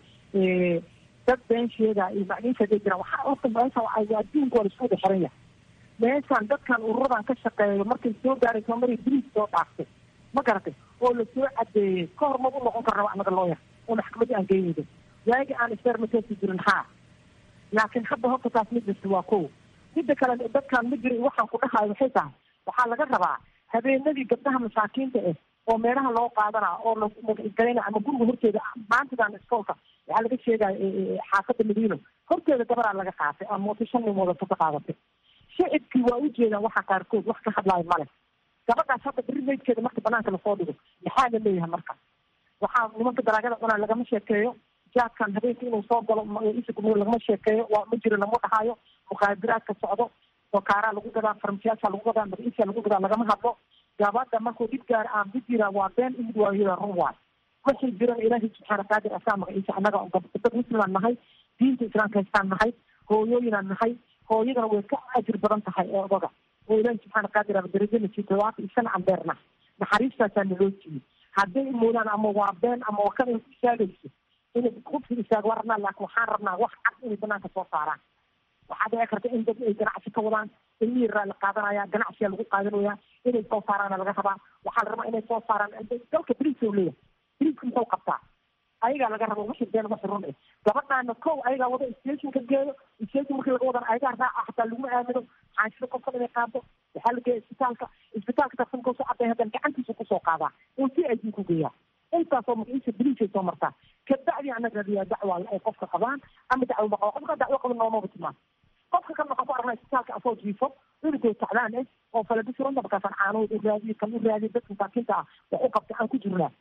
dad been sheega iyo macniishaday jiraan waxaa horta meeshaan adduunka waa laisku wada xiran yahay meeshaan dadkan ururadan ka shaqeeyo markay soo gaaray soomaliya biriis soo dhaaftay ma garatay oo lasoo cadeeyey ka hor magu noqon karnaba anaga looyar oo maxkamadda aan geynayda waagi aan isfermatesi jirin haa laakiin hadda horta taas midasta waa kow midda kale dadkan ma jira waxaan ku dhahayo waxay tahay waxaa laga rabaa habeenadii gabdhaha masaakiinta ah oo meelaha loo qaadanaa oo lagalayna ama guriga horteeda maantadan iskoolka waxaa laga sheegaya xaafadda madiino horteeda gabaraa laga qaatay ama mooto shan nin wadato ka qaadatay shicibkii waa ujeedaan waxa qaarkood wax ka hadlaayo male gabadhaas hadda beri meydkeeda marka banaanka lasoo dhigo maxaa la leeyahay marka waxaa nimanka dalaagada cunaa lagama sheekeeyo jaadkan habeenka inuu soo galo isagum lagama sheekeeyo waa ma jiro lama dhahayo muqaadiraadka socdo okaaraa lagu gadaa farmashiyaasha lagu gadaa magaciisa lagu gadaa lagama hadlo gabadha markuu dhib gaara aan ku jira waa been imid waayada run waay waxay jiran ilaahay subxaana qaadir asaa magaciisa annaga dad muslimaan nahay diinta islaamka haystaan nahay hooyooyinaan nahay hooyadana way ka ajir badan tahay ee odaga oo ilaahi subxaana qaadir aba darajana siito waata isana aan beerna naxariistaasaa naloo siiyey hadday moodaan ama waa been ama waa kan istaagayso inay qubsi istaago waa rabnaa laakin waxaan rabnaa wax cad inay banaanka soo saaraan waxaa dhici karta in dad ay ganacsi ka wadaan ilmihii raa la qaadanaya ganacsiyaa lagu qaadanaya inay soo saaraana laga rabaa waxaa la rabaa inay soo saaraan dalka briis oo leeyahay briiska muxuu qabtaa ayagaa laga raba wixii been wixii run eh gabadhaana kow ayagaa wada station ka geeyo station markii laga wadan ayagaa raaca hataa laguma aamino xaashida qofkan inay qaado waxaa la geeya isbitaalka isbitaalka tarsan kasoo caday haddana gacantiisa kusoo qaadaa oo si ay ku geeyaa intaasoo magaciisa briisay soo martaa kabacdi anaga radiyaa dacwa ay qofka qabaan ama dacwo ma qabo qofka dacwo qaba noomaba timaan qofka kan waxaan ku aragnaa isbitaalka asoo jiifo cunugoo tacdaan eh oo falabisiranta markaasaan caanood u raadiyo kan u raadiyo dadka masaakiinta ah wax u qabta aan ku jirnaa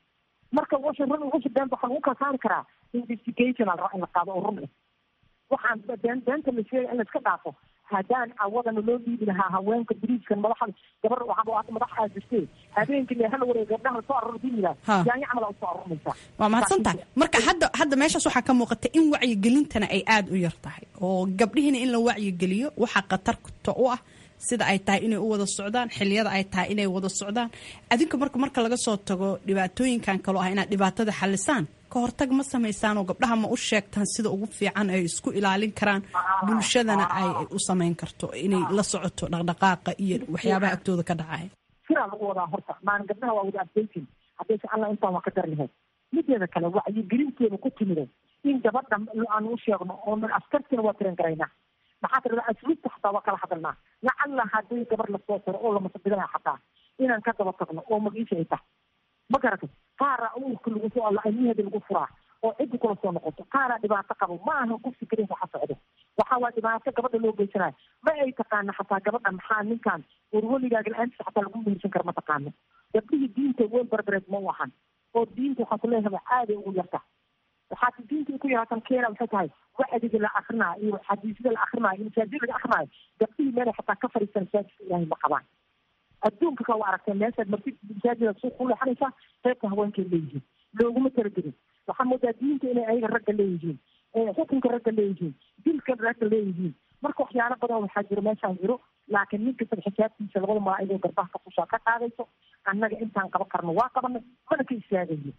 marka washa run washa beenta waxaa lagu kala saari karaa investigation al in la qaado oo run eh waxaan been beenta la sheegay in la iska dhaafo haddaan awadana loo dhiibi lahaa haweenka biriiskan madaxa gabar waxaa madax aa jirtee habeenkii hala wareeg gabdhaha soo aror diimi lahaa yaanyo camal aa usoo arorinaysaa waa mahadsantahay marka hadda hadda meeshaas waxaa ka muuqata in wacyigelintana ay aada u yar tahay oo gabdhihiina in la wacyigeliyo waxaa khatarta u ah sida ay tahay inay u wada socdaan xiliyada ay tahay inay wada socdaan adinka marka marka laga soo tago dhibaatooyinkan kaloo ah inaad dhibaatada xalisaan ka hortag ma samaysaan oo gabdhaha ma u sheegtaan sida ugu fiican ay isku ilaalin karaan bulshadana ay u samayn karto inay la socoto dhaqdhaqaaqa iyo waxyaabaha agtooda ka dhacaya siraa lagu wadaa horta maan gabdhaha waa wada adbaytin haddayse alla intaan waa ka dar lahayd mideeda kale wacyigelinteeda ku timide in gabadha aan u sheegno oo askartina waa tiran garaynaa maxaa tirada asluubta xataa waa kala hadalnaa lacalla haddii gabar lasoo tiro oo lamasabidana xataa inaan ka daba tagno oo magiisha ay tahay ma garatay qaara uurka lagu soo alla ilmaheeda lagu furaa oo ciddi kula soo noqoto qaara dhibaato qabo ma aha ku fikirin waxa socdo waxaa waa dhibaato gabadha loo geysanayo ma ay taqaana xataa gabadha maxaa ninkan warweligaaga la-aantiisa xataa lagu mehersan kara ma taqaano gabdhihii diinta weel barbareed ma u ahan oo diinta waxaa kuleeyahay aaday ugu yarta waxaa diinta ku yaratan keena waxay tahay wacdiga la akrinaayo iyo xadiisyada la akrinaayo iyo masaajida laga akrinaayo gabdhihii meelay xataa ka fariisan masaajidka ilaahay ma qabaan adduunka ka waa aragtay meeshaad marti masaajida suuq ku leexanaysaa qaybta haweenkay leeyihiin looguma talagelin waxaa moodaa diinta inay ayaga ragga leeyihiin xukunka ragga leeyihiin dilka ragga leeyihiin marka waxyaalo badan waxaa jiro meeshaan jiro laakiin nin kastaba xisaabtiisa labada malaa'igoo garbaha ka fushaa ka qaadayso annaga intaan qaban karno waa qabanay mana ka istaagayo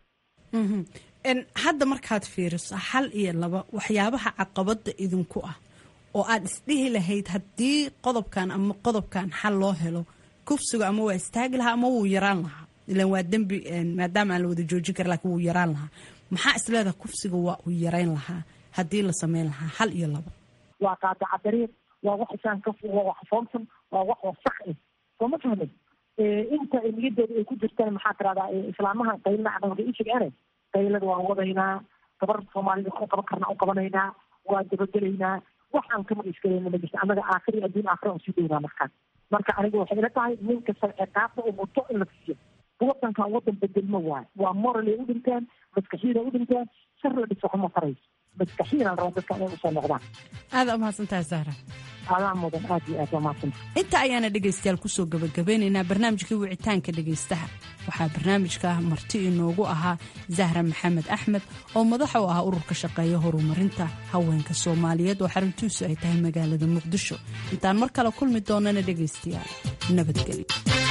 hadda markaad fiiriso hal iyo laba waxyaabaha caqabada idinku ah oo aad isdhihi lahayd haddii qodobkan ama qodobkan xal loo helo kufsigu ama waa istaagi lahaa ama wuu yaraan lahaa ilan waa dembi maadaama aan la wada joojin kara lakin wuu yaraan lahaa maxaa isleedaha kufsiga waa uu yarayn lahaa haddii la sameyn lahaa hal iyo laba waa qaadaca dariiq waa wax isaan ka waa wax foomsan waa wax wasaq eh soo ma fahmin inta niyadooda ay ku jirtaan maxaa tirahdaa islaamahan qaylna cadawga ishigaane qaylada waan wadaynaa gabar soomaalida wax u qaban karna u qabanaynaa waa dabagelaynaa waxaan kama iskalayna ma jirta annaga aakhiri adduun aakhira usii downaa markaan marka aniga waxay ila tahay nin kasta ciqaabta u muto in la siiyo wadankan wadan bedelma waayo waa moralay u dhinteen maskaxiida u dhinteen shar la dhiso kuma farayso maskaxiina la raba dadka inay usoo noqdaan aada umahadsantahay sahra adaa mudan aad iyo aad waa mahadsantahay inta ayaana dhegaystayaal kusoo gabagabeynaynaa barnaamijkii wicitaanka dhegaystaha waxaa barnaamijka marti inoogu ahaa zahra maxamed axmed oo madaxa u ah ururka shaqeeya horumarinta haweenka soomaaliyeed oo xaruntiisu ay tahay magaalada muqdisho intaan mar kale kulmi doonana dhegaystayaal nabadgelyo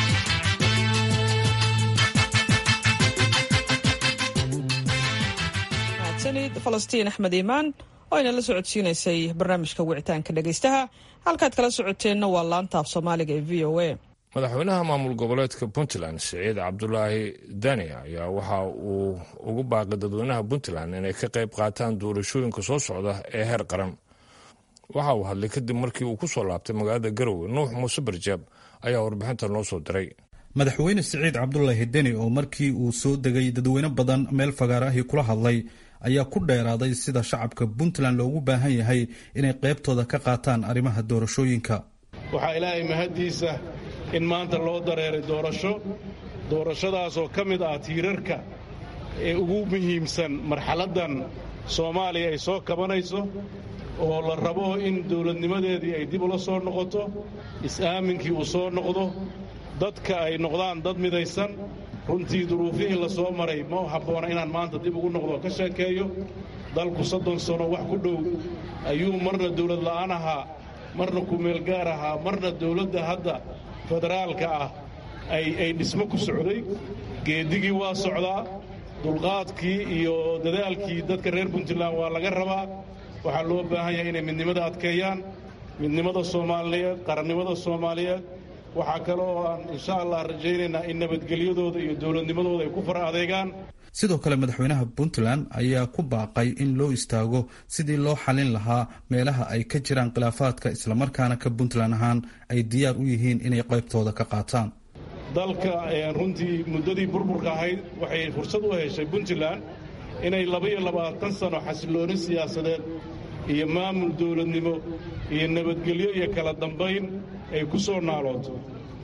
mahadsanid falastiin axmed iimaan oo ayna la socodsiinaysay barnaamijka wicitaanka dhegaystaha halkaad kala socoteenna waa laantaaf soomaaliga ee v o a madaxweynaha maamul goboleedka puntland siciid cabdulaahi dani ayaa waxa uu ugu baaqay dadweynaha puntland inay ka qayb qaataan doorashooyinka soo socda ee heer qaran waxa uu hadlay kadib markii uu ku soo laabtay magaalada garowe nuux muuse barjaab ayaa warbixinta noo soo diray madaxweyne siciid cabdulaahi deni oo markii uu soo degay dadweyne badan meel fagaar ahi kula hadlay ayaa ku dheeraaday sida shacabka puntland loogu baahan yahay inay qaybtooda ka qaataan arrimaha doorashooyinka waxaa ilaahay mahaddiisa in maanta loo dareeray doorasho doorashadaasoo ka mid ah tiirarka ee ugu muhiimsan marxaladdan soomaaliya ay soo kabanayso oo la rabo in dowladnimadeedii ay dib ula soo noqoto is-aaminkii uu soo noqdo dadka ay noqdaan dad midaysan runtii duruufihii la soo maray ma habboona inaan maanta dib ugu noqdo ka sheekeeyo dalku soddon sano wax ku dhow ayuu marna dawlad la'aan ahaa marna kumeelgaar ahaa marna dawladda hadda federaalka ah ay dhismo ku socday geedigii waa socdaa dulqaadkii iyo dadaalkii dadka reer puntland waa laga rabaa waxaa loo baahan yahay inay midnimada adkeeyaan midnimada soomaaliyeed qarannimada soomaaliyeed waxaa kaloo aan insha allah rajaynaynaa in nabadgelyadooda iyo dowladnimadooda ay ku fara adeegaan sidoo kale madaxweynaha puntland ayaa ku baaqay in loo istaago sidii loo xalin lahaa meelaha ay ka jiraan khilaafaadka islamarkaana ka puntland ahaan ay diyaar u yihiin inay qaybtooda ka qaataan dalka runtii muddadii burburka ahayd waxay fursad u heshay puntland inay labaiyo labaatan sano xasilooni siyaasadeed iyo maamul dowladnimo iyo nabadgelyo iyo kala dambayn ay ku soo naalooto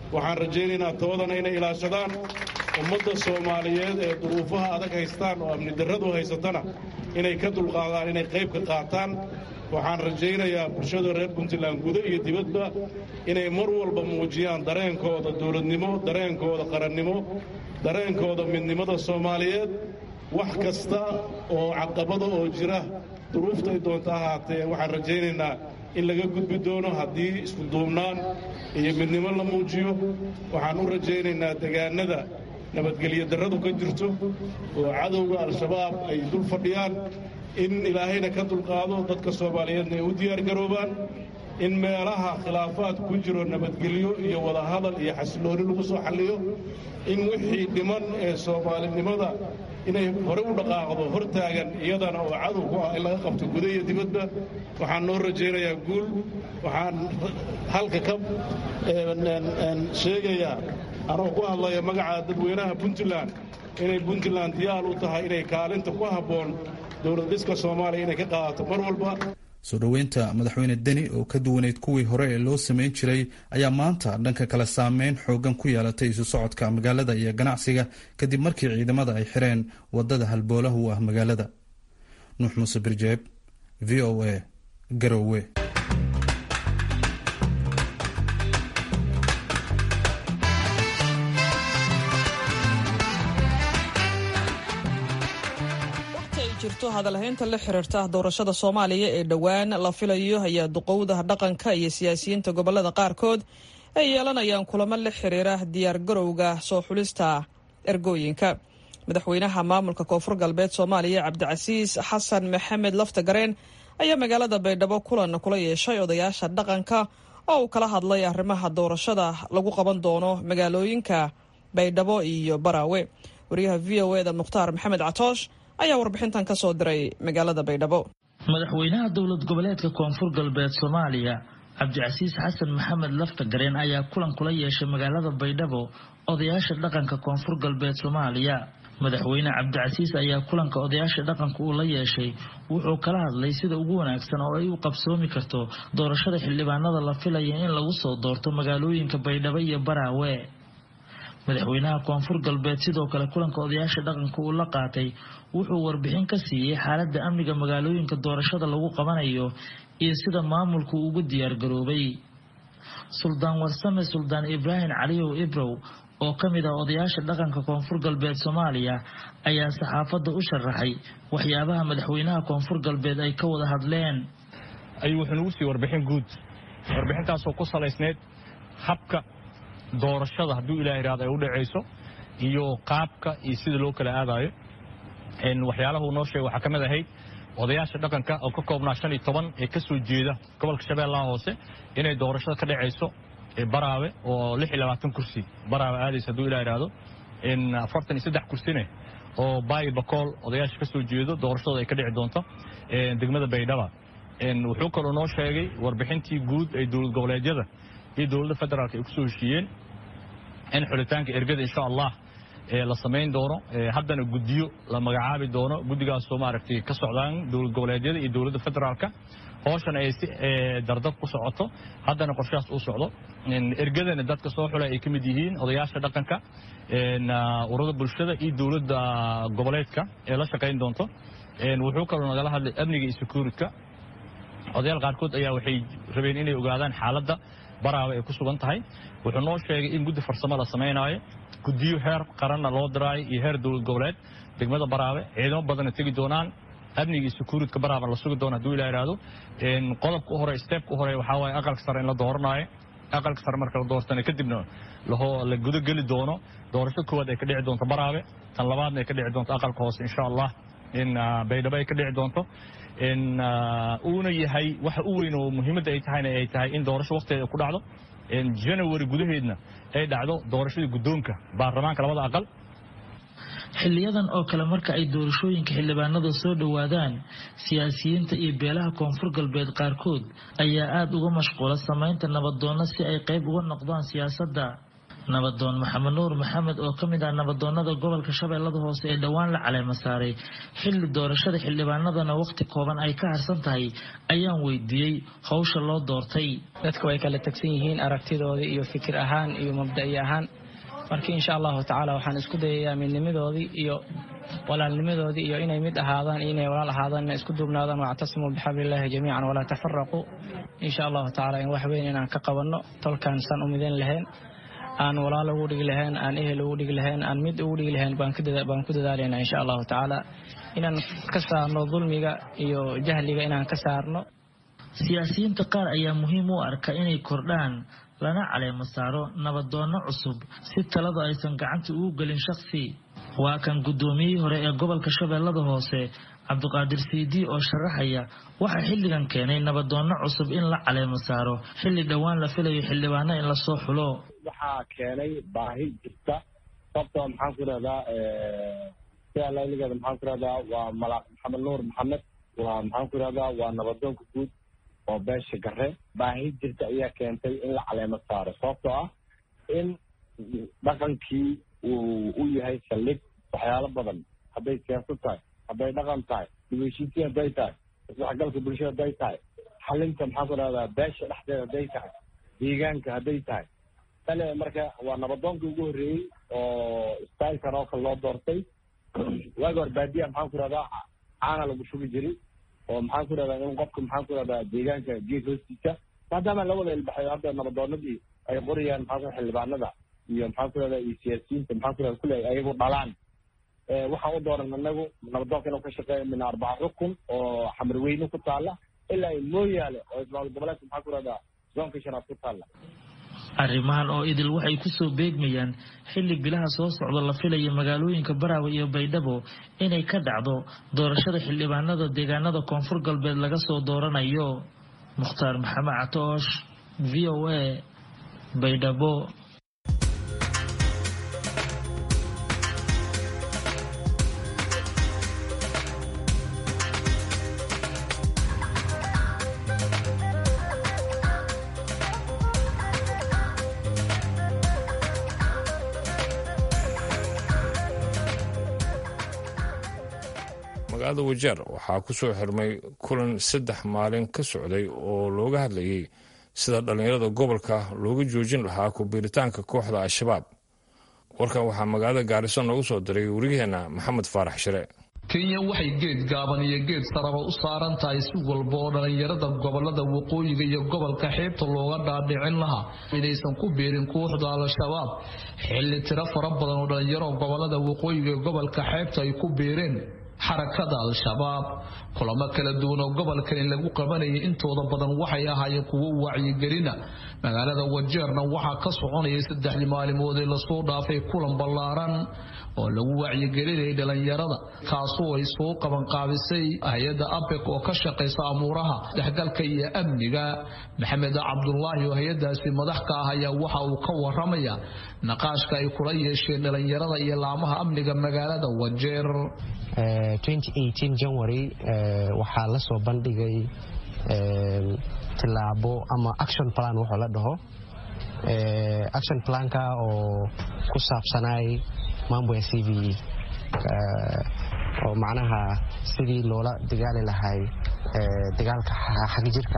waxaan rajaynaynaa toodana inay ilaashadaan ummadda soomaaliyeed ee duruufaha adag haystaan oo amni darradu haysatana inay ka dulqaadaan inay qayb ka qaataan waxaan rajaynayaa bulshada reer puntland gudo iyo dibadba inay mar walba muujiyaan dareenkooda dowladnimo dareenkooda qarannimo dareenkooda midnimada soomaaliyeed wax kasta oo caqabada oo jira duruuftay doonta ahaatee waxaan rajaynaynaa in laga gudbi doono haddii isku duubnaan iyo midnimo la muujiyo waxaan u rajaynaynaa degaanada nabadgelyo darradu ka jirto oo cadowga al-shabaab ay dul fadhiyaan in ilaahayna ka dulqaado dadka soomaaliyeedna ay u diyaargaroobaan in meelaha khilaafaad ku jiro nabadgelyo iyo wadahadal iyo xasilooni lagu soo xalliyo in wixii dhiman ee soomaalinimada inay hore u dhaqaaqdo hortaagan iyadana oo cadow ku ah in laga qabto guda iyo dibadba waxaan noo rajaynayaa guul waxaan halka ka sheegayaa anoo ku hadlaya magaca dadweynaha puntland inay puntland diyaar u tahay inay kaalinta ku habboon dowlad dhiska soomaaliya inay ka qaadato mar walba soo dhoweynta madaxweyne deni oo ka duwaneyd kuwii hore ee loo sameyn jiray ayaa maanta dhanka kale saameyn xoogan ku yeelatay isu socodka magaalada iyo ganacsiga kadib markii ciidamada ay xireen wadada halboolahu u ah magaalada nuux muuse birjeeb v o a garowe jirto hadalhaynta la xiriirta doorashada soomaaliya ee dhowaan la filayo ayaa duqowda dhaqanka iyo siyaasiyiinta gobolada qaarkood ay yeelanayaan kulamo la xiriira diyaargarowga soo xulista ergooyinka madaxweynaha maamulka koonfur galbeed soomaaliya cabdicasiis xasan maxamed laftagareen ayaa magaalada baydhabo kulan kula yeeshay odayaasha dhaqanka oo uu kala hadlay arrimaha doorashada lagu qaban doono magaalooyinka baydhabo iyo baraawe wariyaha v o eda mukhtaar maxamed catoosh ayaa warbixintan ka soo diray magaalada baydhabo madaxweynaha dowlad goboleedka koonfur galbeed soomaaliya cabdicasiis xasan maxamed laftagareen ayaa kulan kula yeeshay magaalada baydhabo odayaasha dhaqanka koonfur galbeed soomaaliya madaxweyne cabdicasiis ayaa kulanka odayaasha dhaqanka uu la yeeshay wuxuu kala hadlay sida ugu wanaagsan oo ay u qabsoomi karto doorashada xildhibaanada la filaya in lagu soo doorto magaalooyinka baydhabo iyo baraawe madaxweynaha koonfur galbeed sidoo kale kulanka odayaasha dhaqanka uu la qaatay wuxuu warbixin ka siiyey xaaladda amniga magaalooyinka doorashada lagu qabanayo iyo sida maamulku ugu diyaargaroobay suldaan warsame suldaan ibraahim caliyow ibrow oo ka mid ah odayaasha dhaqanka koonfur galbeed soomaaliya ayaa saxaafadda u sharaxay waxyaabaha madaxweynaha koonfur galbeed ay ka wada hadleen ayuu wuxuu nagu siiyey warbixin guud warbixintaasoo ku salaysneyd habka doorashada hadduu ilaah ihahdo ay u dhacayso iyo qaabka iyo sida loo kala aadayo waxyaalahu noo sheegay waxaa ka mid ahayd odayaasha dhaqanka oo ka koobnaa shan iyo toban ee ka soo jeeda gobolka shabeellaha hoose inay doorashada ka dhacayso baraawe oo lix iyo labaatan kursi baraawe aadaysa hadduu ilah ihahdo afartan iyo saddex kursine oo baayi bakool odayaasha ka soo jeedo doorashadooda ay ka dhici doonto degmada baydhaba wuxuu kaloo noo sheegay warbixintii guud ee dowlad goboleedyada iyo dowladda federaalk ay ku soo heshiiyeen in xulitaanka ergada insha allah la samayn doono haddana guddiyo la magacaabi doono guddigaasoo maaragtay ka socdaan dowlad goboleedyada iyo dowladda federaalka hooshana ay si dardar ku socoto haddana qorshahaas uu socdo ergadana dadka soo xulay ay ka mid yihiin odayaasha dhaqanka urada bulshada iyo dowladda goboleedka ee la shaqayn doonto wuxuu kaloo nagala hadlay amniga iyo securitka odayaal qaarkood ayaa waxay rabeen inay ogaadaan xaaladda baraawe ay ku sugan tahay wuxuu noo sheegay in guddi farsamo la samaynaayo guddiyo heer qaranna loo diraayo iyo heer dowlad goboleed degmada baraawe ciidamo badanna tegi doonaan amniga iyo securitka baraawe la sugi doona haduu ilah ihahdo qodobka u hore steebka u hore waxaa waaye aqalka sare in la dooranaayo aqalka sare marka la doortana kadibna la gudogeli doono doorasho koowaad ay ka dhici doonto baraawe tan labaadna ay ka dhici doonto aqalka hoose insha allah in baydhabo ay ka dhici doonto uuna yahay waxa u weyn oo muhiimadda ay tahayna ay tahay in doorasho waqtigeeda ku dhacdo janawari gudaheedna ay dhacdo doorashadii guddoonka baarlamaanka labada aqal xiliyadan oo kale marka ay doorashooyinka xildhibaanada soo dhowaadaan siyaasiyiinta iyo beelaha koonfur galbeed qaarkood ayaa aada uga mashquula samaynta nabaddoonna si ay qayb uga noqdaan siyaasadda nabadoon maxamed nuur maxamed oo ka mid ah nabadoonada gobolka shabeellada hoose ee dhowaan la caleema saaray xilli doorashada xildhibaanadana wakhti kooban ay ka harsan tahay ayaan weydiiyey howsha loo doortay dadku way kala tagsan yihiin aragtidoodii iyo fikir ahaan iyo mabda'i ahaan marka insha allahu tacaala waxaan isku dayayaa midnimadoodii iyo walaalnimadoodii iyo inay mid ahaadaan iyo inay walaal ahaadaan inay isku duubnaadaan wactasimuu bixablillahi jamiican walaa tafaraquu insha allahu tacaala in wax weyn inaan ka qabanno tolkaan san u midan lahayn aan walaal ugu dhigi lahayn aan ehel ugu dhigi lahayn aan mid ugu dhigi lahayn baan ku dadaalaynaa insha allahu tacaala inaan ka saarno dulmiga iyo jahliga inaan ka saarno siyaasiyiinta qaar ayaa muhiim u arka inay kordhaan lana caleemo saaro nabadoonno cusub si taladu aysan gacanta ugu gelin shaksi waa kan guddoomiyihii hore ee gobolka shabeellada hoose cabdiqaadir siidii oo sharaxaya waxaa xilligan keenay nabadoonno cusub in la caleemo saaro xilli dhowaan la filayo xildhibaano in lasoo xulo waxaa keenay baahi jirta sababtoo maxaan ku irahdaa sida layligeeda maxaan ku irahdaa waa malaaq maxamed nuur maxamed waa maxaan ku irahdaa waa nabadoonka guud oo beesha gare baahi jirta ayaa keentay in la caleemo saaro sababtoo ah in dhaqankii uu u yahay saldhig waxyaalo badan hadday siyaasad tahay hadday dhaqan tahay dibheshiisiin hadday tahay isdhexgalka bulshada hadday tahay xalinta maxaan ku irahdaa beesha dhexdeeda hadday tahay deegaanka hadday tahay tale marka waa nabadoonkii ugu horreeyey oo stylekan oo kale loo doortay waagi hor baadiya maxaan ku irahdaa caana lagu shugi jiray oo maxaan ku irahdaa in qofka maxaan ku irahdaa deegaanka geed hoostiisa maadaama la wada ilbaxay hadda nabadoonadii ay qorayaan maxaan ku xildhibaanada iyo maxaan ku irahdaa iyo siyaasiyiinta maxaan ku irahdaa kule ayagu dhalaan waxaan u dooran anagu nabadoonka inuu ka shaqeeyo min arbaca rukun oo xamarweyne ku taala ilaa ay mooyaale oo ismaal goboleedka maxaan ku irahdaa zoonka shanaad ku taala arrimahan oo idil waxay kusoo beegmayaan xilli bilaha soo socda la filaya magaalooyinka baraawe iyo baydhabo inay ka dhacdo doorashada xildhibaanada deegaanada koonfur galbeed laga soo dooranayo mukhtaar maxamed catoosh v o a baydhabo magaalada wajeer waxaa ku soo xirmay kulan saddex maalin ka socday oo looga hadlayay sida dhallinyarada gobolka looga joojin lahaa ku-biiritaanka kooxda al-shabaab warkan waxaa magaalada gaariso noogu soo diray wariyaheenna maxamed faarax shire kenya waxay geed gaaban iyo geed saraba u saaran tahay si walba oo dhallinyarada gobolada waqooyiga iyo gobolka xeebta looga dhaadhicin lahaa inaysan ku biirin kooxda al-shabaab xilli tiro fara badan oo dhallinyaro gobolada waqooyiga iyo gobolka xeebta ay ku biireen xarakada al-shabaab kulamo kala duwan oo gobolkani lagu qabanayay intooda badan waxay ahaayeen kuwo wacyigelina magaalada wajeerna waxaa ka soconayay saddexdii maalimood ee lasoo dhaafay kulan ballaaran oo lagu wacyigelinayay dhalinyarada kaasoo ay soo qabanqaabisay hay-adda abek oo ka shaqaysa amuuraha dhexgalka iyo amniga maxamed cabdulaahi oo hay-adaasi madax ka ah ayaa waxa uu ka waramaya naqaashka ay kula yeesheen dhalinyarada iyo laamaha amniga magaalada wajeer january waxaa la soo bandhigay tilaabo ama action plan wuxuu la dhaho action planka oo ku saabsanay mambo ya c v oo macnaha sidii loola dagaali lahay dagaalka xagjirka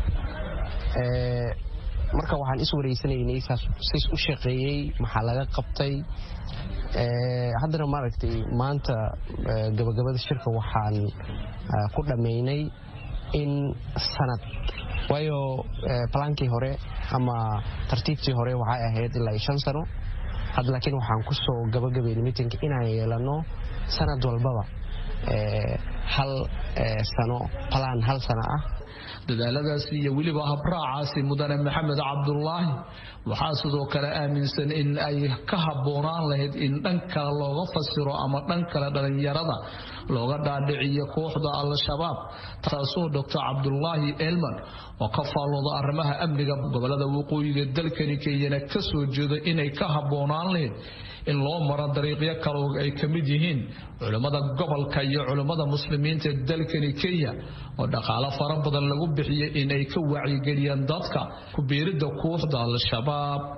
marka waxaan is wareysanaynay sis u shaqeeyey maxaa laga qabtay haddana maaragtay maanta gabagabada shirka waxaan ku dhammaynay in sanad waayo balaankii hore ama tartiibtii hore waxay ahayd ilaa shan sano hadda laakiin waxaan ku soo gabagabaynay miitinka inaan yeelano sanad walbaba hal sano balaan hal sano ah dadaaladaasi iyo weliba habraacaasi mudane maxamed cabdulaahi waxaa sidoo kale aaminsan in ay ka habboonaan lahayd in dhan kale looga fasiro ama dhan kale dhalinyarada looga dhaadhiciyo kooxda al-shabaab taasoo doctor cabdulaahi elman oo ka faallooda arrimaha amniga gobolada waqooyiga dalkani kenyana ka soo jeeda inay ka habboonaan lahayd in loo maro dariiqyo kale oo ay ka mid yihiin culimmada gobolka iyo culimmada muslimiinta dalkani kenya oo dhaqaalo fara badan lagu bixiyay in ay ka wacyigeliyaan dadka ku biiridda kooxda al-shabaab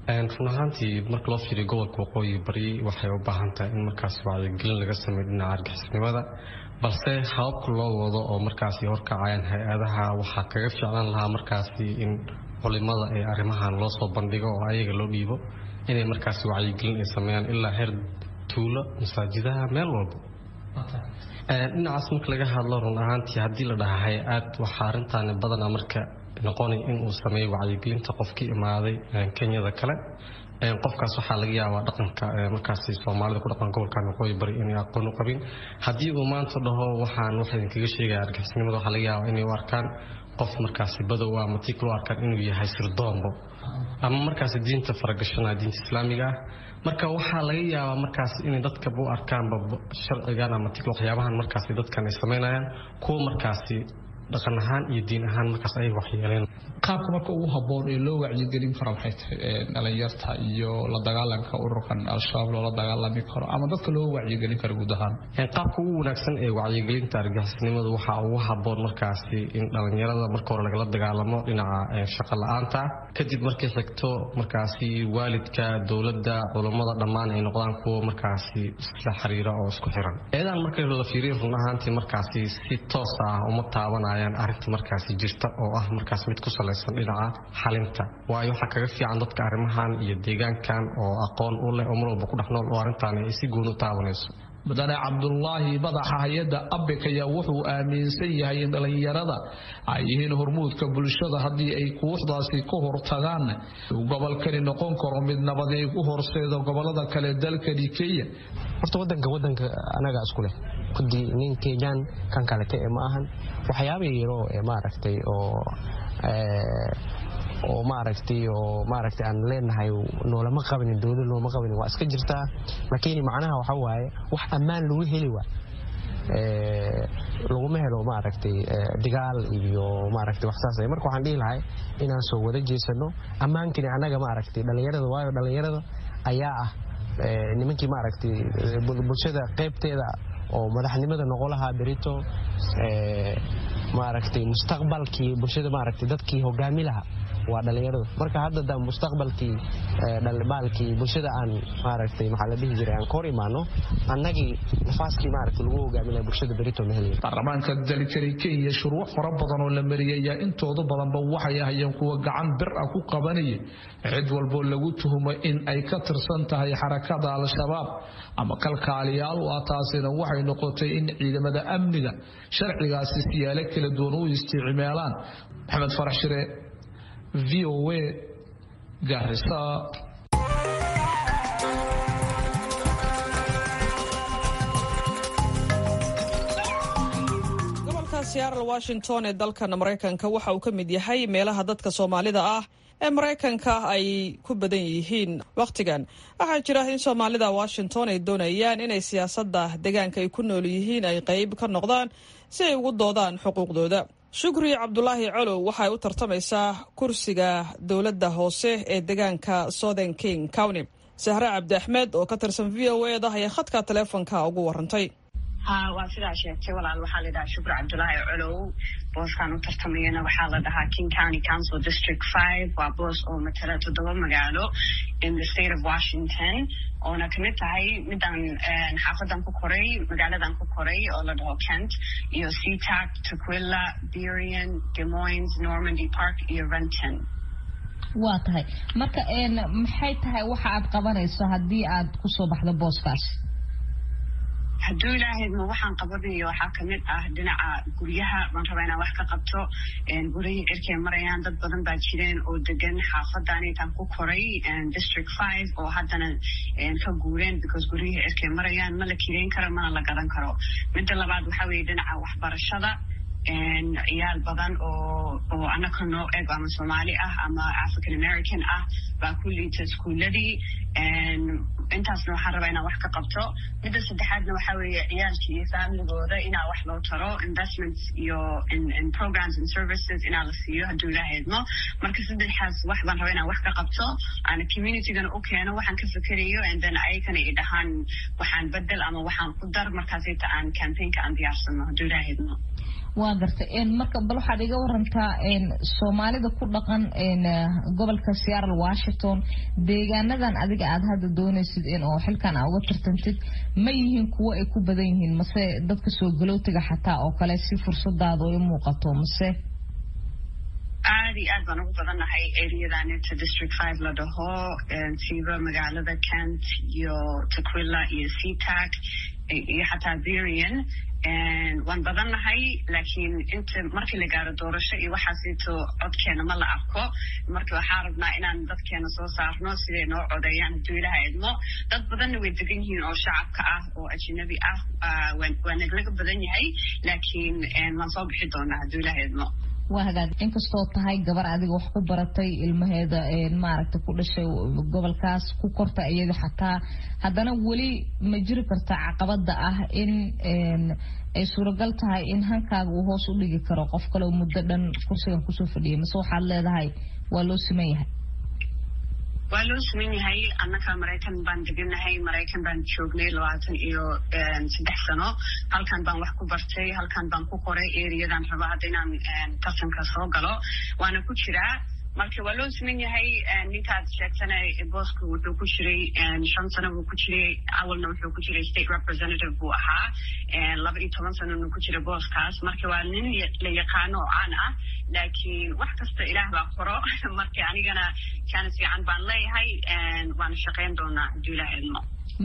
run ahaantii marka loo fiiriyo gobolka waqooyi bari waxay u baahan tahay in markaasi wacyigelin laga sameeyo dhinaca argixisnimada balse hababka loo wado oo markaasi horkacayaan hay-adaha waxaa kaga ficlaan lahaa markaasi in culimada ee arrimahan loo soo bandhigo oo ayaga loo dhiibo inay markaasi wacyigelin ay sameeyaan ilaa heer tuulo masaajidaha meel walba dhinacaas marka laga hadlo run ahaantii haddii la dhaha hay-aad waxaa arrintaani badana marka noqonay inuu sameeyo wacyigelinta qofkii imaaday kenyada kale qofkaas waxaa laga yaabaa dhaqanka markaasi soomaalida ku dhaqan gobolkan waqooyi bari inay aqoon u qabin haddii uu maanta dhaho waxaan waxa idinkaga sheegaya argixisnimada waxaa laga yaabaa inay u arkaan qof markaasi badow ama tikal u arkaan inuu yahay sirdoombo ama markaasi diinta faragashanaa diinta islaamiga ah marka waxaa laga yaabaa markaasi inay dadkaba u arkaanba sharcigan ama tikal waxyaabahan markaasi dadkan ay samaynayaan kuwa markaasi dhaqan ahaan iyo diin ahaan markaas ay waxyeeleen qaabka marka ugu habboon ee loo wacyigelin karo maxay tahay dhalinyarta iyo la dagaalanka ururkan al-shabaab loola dagaalami karo ama dadka loo wacyigelin karo guud ahaan qaabka ugu wanaagsan ee wacyigelinta argixisnimadu waxaa ugu habboon markaasi in dhalinyarada marka hore lagala dagaalamo dhinaca shaqo la-aanta kadib markay xigto markaasi waalidka dowladda culammada dhammaan ay noqdaan kuwo markaasi isla xiriira oo isku xiran eedaan marka la fiiriyo run ahaantii markaasi si toos ah uma taabanayaan arrinta markaasi jirta oo ah markaas mid ku salaysan dhinaca xalinta waayo waxaa kaga fiican dadka arrimahan iyo deegaankan oo aqoon u leh oo mar walba ku dhex nool oo arrintaani ay si gooni u taabanayso mudane cabdulaahi madaxa hay-adda abik ayaa wuxuu aaminsan yahay in dhallinyarada ay yihiin hormuudka bulshada haddii ay kuuxdaasi ka hortagaan gobolkani noqon karo mid nabadeeg u horseeda gobolada kale dalkani kenya horta wadanka wadanka anaga isku leh kudii nin kenyaan kan kalete ee ma ahan waxyaaba yaro ee maaragtay oo oo maaragtay oo maaragtay aan leenahay noolama qabanin dowlad noolama qabanin waa iska jirtaa laakiin macnaha waxa waaye wax ammaan lagu heli waa laguma helo maaragtay digaal iyo maaragtay wax saas marka waxaan dhihi lahay inaan soo wada jeesano ammaankani annaga maaragtay dhallinyarada waayo dhallinyarada ayaa ah nimankii maaragtay bulshada qaybteeda oo madaxnimada noqon lahaa berito maaragtay mustaqbalkii bulshada maaragtay dadkii hogaami lahaa waa dhalinyaradu marka hadda mustaqbalkii baalkii bulshada aan maaragtay maxaa la dhihi jiray aan ka hor imaano annagii nafaaskii maaragtay lagu hogaami lahaa bulshada berito ma helayo baarlamaanka dalkani kenya shuruuc fara badan oo la mariyay ayaa intooda badanba waxay ahayeen kuwa gacan bir ah ku qabanaya cid walboo lagu tuhumo in ay ka tirsan tahay xarakada al-shabaab ama kalkaaliyaal u ah taasina waxay noqotay in ciidamada amniga sharcigaasi siyaalo kala duwan u isticmaalaan maxamed farax shire v o a garisa gobolka seattle washington ee dalkan maraykanka waxa uu ka mid yahay meelaha dadka soomaalida ah ee maraykanka ay ku badan yihiin wakhtigan waxaa jira in soomaalida washington ay doonayaan inay siyaasadda deegaanka ay ku nool yihiin ay qayb ka noqdaan si ay ugu doodaan xuquuqdooda shukri cabdulaahi colow waxay u tartamaysaa kursiga dowladda hoose ee deegaanka southern king county sahre cabdi axmed oo ka tirsan v o e da ayaa khadka taleefonka ugu warantay ha waa sidaa sheegtay walaal waxaa la dhahaa shukri cabdulaahi colow booskan u tartamayana waxaa la dhahaa king county council district five waa boos oo matala toddoba magaalo in the state of washington oona kamid tahay midaan xaafadan ku koray magaaladan ku koray oo la dhaho kent iyo seatac tuquilla berian demoines normandy park iyo renton waa tahay marka maxay tahay waxa aad qabanayso haddii aad kusoo baxdo booskaas hadduu ilaahayma waxaan qabanayo waxaa kamid ah dhinaca guryaha baan rabaa inaan wax ka qabto gurihii cirkay marayaan dad badan baa jireen oo degan xaafadan intaan ku koray district five oo haddana ka guureen because gurihii cirkay marayaan ma la kireyn karo mana la gadan karo midda labaad waxaa weeye dhinaca waxbarashada ciyaal badan oo oo anaka noo eg ama soomaali ah ama african american ah baa ku liita iskuuladii intaasna waxaan rabaa inaan wax ka qabto midda saddexaadna waxaa weeye ciyaalkii iyo familigooda inaa wax loo taro investments iyo in programs and services inaa la siiyo hadduu ilaaha idmo marka saddexaas wax baan rabaa inaan wax ka qabto aana communitygana u keeno waxaan ka fikerayo and then ayagana i dhahaan waxaan bedel ama waxaan ku dar markaasita aan campaignka aan diyaarsano hadduu ilaaha idmo waa gartay marka bal waxaad iga warantaa soomaalida ku dhaqan gobolka seattle washington deegaanadan adiga aad hadda doonaysid oo xilkan aa uga tartantid ma yihiin kuwo ay ku badan yihiin mase dadka soo galowtiga xataa oo kale si fursadaada ay muuqato mase aad iyo aad baan ugu badannahay areadanita district five la dhaho siiba magaalada kent iyo taquilla iyo seatac iyo xataa berian waan badannahay laakiin inta markii la gaaro doorasho iyo waxaasito codkeena ma la arko marka waxaa rabnaa inaan dadkeena soo saarno siday noo codeeyaan hadduu ilaha idmo dad badanna way degan yihiin oo shacabka ah oo ajnabi ah waa naglaga badan yahay laakiin waan soo bixi doonaa hadduu ilaha idmo waa hagaag inkastoo tahay gabar adiga wax ku baratay ilmaheeda maaragta ku dhashay gobolkaas ku korta iyada xataa haddana weli ma jiri karta caqabada ah in ay suuragal tahay in hankaaga uu hoos u dhigi karo qof kale muddo dhan kursigan kusoo fadhiyay mase waxaad leedahay waa loo siman yahay waa loo siman yahay annaka maraykan baan deganahay maraykan baan joognay labaatan iyo saddex sano halkan baan wax ku bartay halkan baan ku qoray eriyadan raba hadda inaan tartanka soo galo waana ku jiraa marka waa loo siman yahay ninkaad sheegtana booska wuxuu ku jiray shan sano buu ku jiray awalna wuxuu ku jiray state representative buu ahaa laba iyo toban sanona ku jira booskaas marka waa nin la yaqaano oo caan ah laakiin wax kasta ilaah baa qoro marka anigana jaanis fiican baan leeyahay waana shaqayn doonaa hadduu ilaah idmo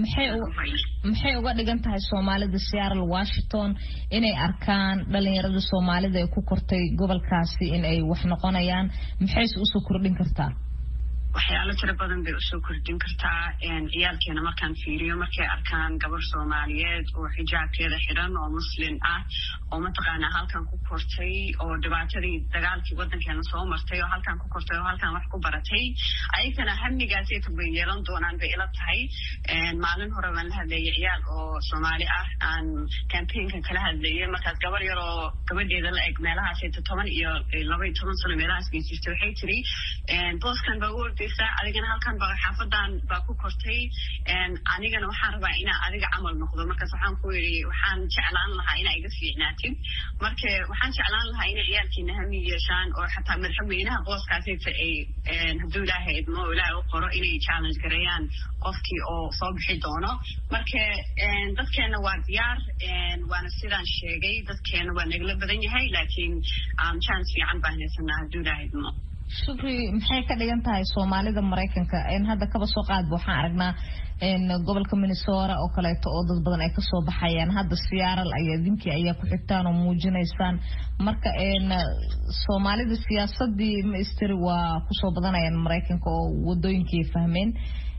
maxay uga dhigan tahay soomaalida seattle washington inay arkaan dhalinyarada soomaalida ee ku kortay gobolkaasi in ay wax noqonayaan maxayse usoo kordhin kartaa waxyaalo tiro badan bay usoo kordhin kartaa ciyaalkeena markaan fiiriyo markay arkaan gabar soomaaliyeed oo xijaabkeeda xidhan oo muslin ah oo mataqaanaa halkan ku kortay oo dhibaatadii dagaalkii wadankeena soo martay oo halkan ku kortay oo halkan wax ku baratay ayagana hamigaasayta bay yeelan doonaan bay ila tahay maalin hore baan la hadlayay ciyaal oo soomaali ah aan campaignkan kala hadlayay markaas gabar yar oo gabadheeda la eg meelahaasayta toban iyo laba iyo toban sano meelahaas bay jirtay waxay tiri booskan baa u adigana halkan ba xaafadan baa ku kortay anigana waxaan rabaa inaa adiga camal noqdo markaas waxaan ku yidhi waxaan jeclaan lahaa inaa iga fiicnaatid marka waxaan jeclaan lahaa inay ciyaalkiina hami yeeshaan oo xataa madaxweynaha booskaasayta ay hadduu ilaahay idmo oo ilaahay u qoro inay challenge gareeyaan qofkii oo soo bixi doono marka dadkeena waa diyaar waana sidaan sheegay dadkeena waa nagala badan yahay laakiin chance fiican baan haysanaa hadduu ilaahay idmo shukri maxay ka dhigan tahay soomaalida maraykanka hadda kaba soo qaadba waxaan aragnaa gobolka minnesota oo kaleeto oo dad badan ay kasoo baxayaan hadda siyaaral ayaa dinkii ayaa ku xigtaan oo muujinaysaan marka soomaalida siyaasadii maisteri waa kusoo badanayaan maraykanka oo wadooyinkii fahmeen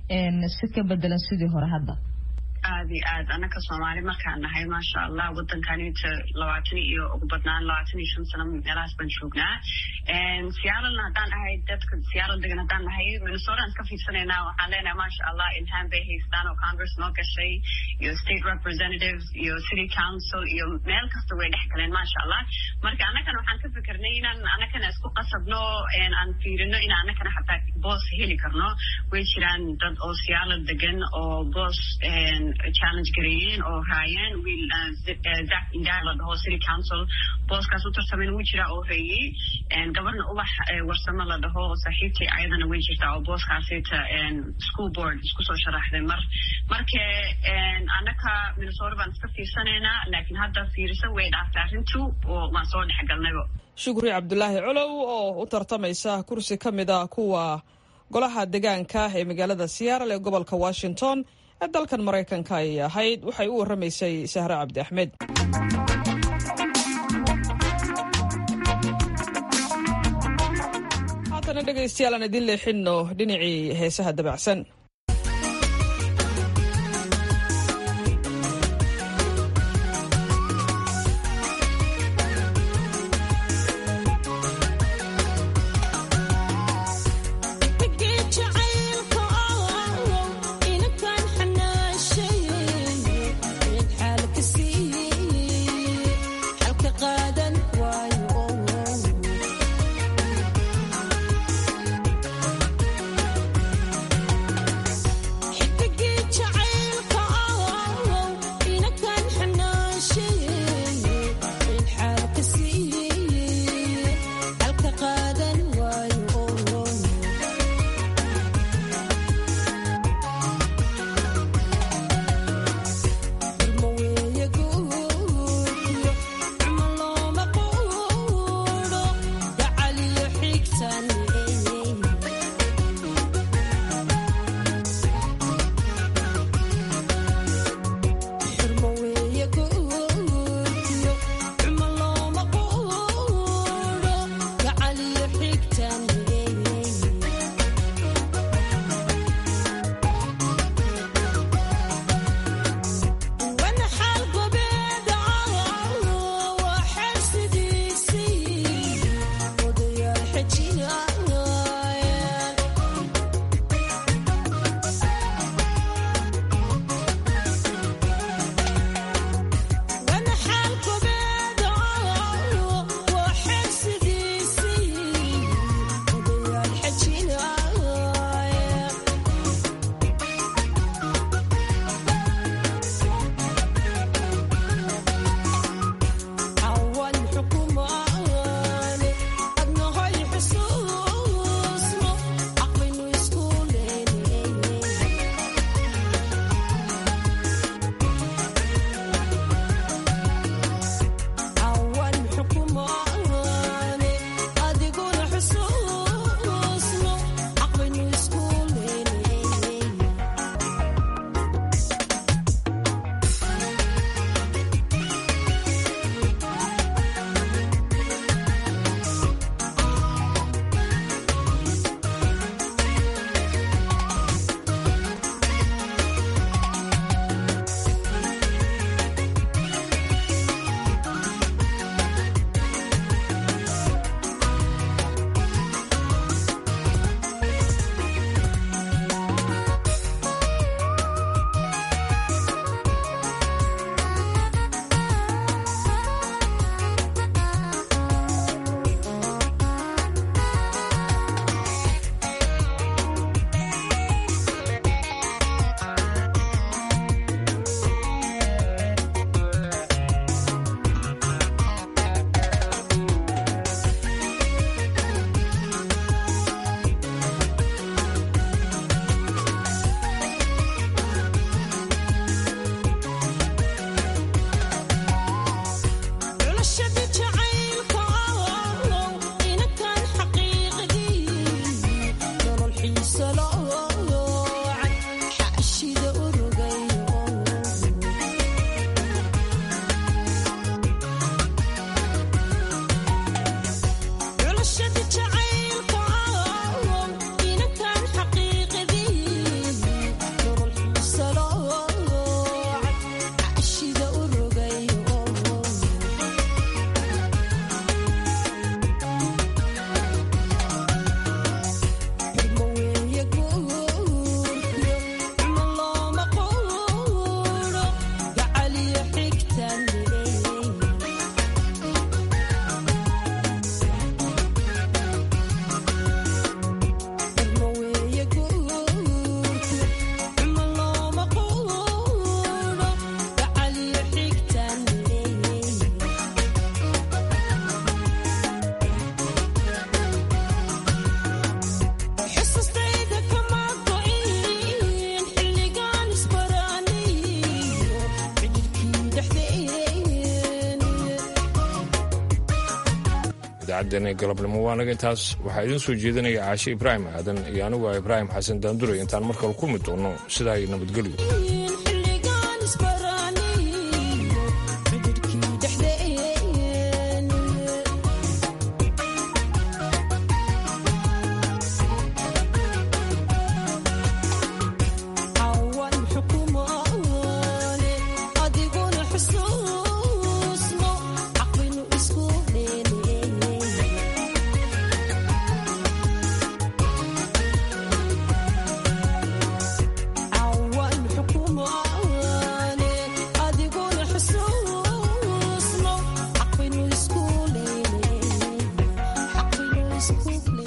si ka bedelan sidii hore hadda aad iyo aad annaka soomaali markaan nahay maasha allah wadankanita labaatan iyo ugu badnaan labaatan iyo shan sano meelahaas baan joognaa siyaalalna haddaan ahay dadka siyaaral degan haddaan nahay minnesotaan ka fiirsanaynaa waxaan leenahay maasha allah ilhaan bay haystaan oo congress noo gashay iyo state representative iyo city council iyo meel kasta way dhex galeen maasha allah marka annakana waxaan ka fikirnay inaan annakana isku qasabno aan fiirino in annakana xataa boos heli karno way jiraan dad oo siyaalal degan oo boos challenge gareeyeen oo raayeen wiil zac indaa la dhaho city council booskaas u tartamayna wuu jiraa oo reeyey gabarna ubax warsamo la dhaho oo saaxiibtay ayadana way jirtaa oo booskaasita school board isku soo sharaxday mar marka annaka minnesota baan iska fiirsanaynaa laakiin hadda fiirisa way dhaaftay arrintu oo waan soo dhexgalnayba shukri cabdulaahi colow oo u tartamaysa kursi ka mid a kuwa golaha degaanka ee magaalada seattle ee gobolka washington ee dalkan maraykanka ayay ahayd waxay u warramaysay sahre cabdi axmed haatana dhegaystayaal aan idin leexinno dhinacii heesaha dabacsan Thank idaacaddeenna galabnimo waanaga intaas waxaa idiin soo jeedinaya caashe ibraahim aadan iyo anigu ah ibraahim xasan daanduray intaan markale kulmi doono sidaa iyo nabadgelyo School.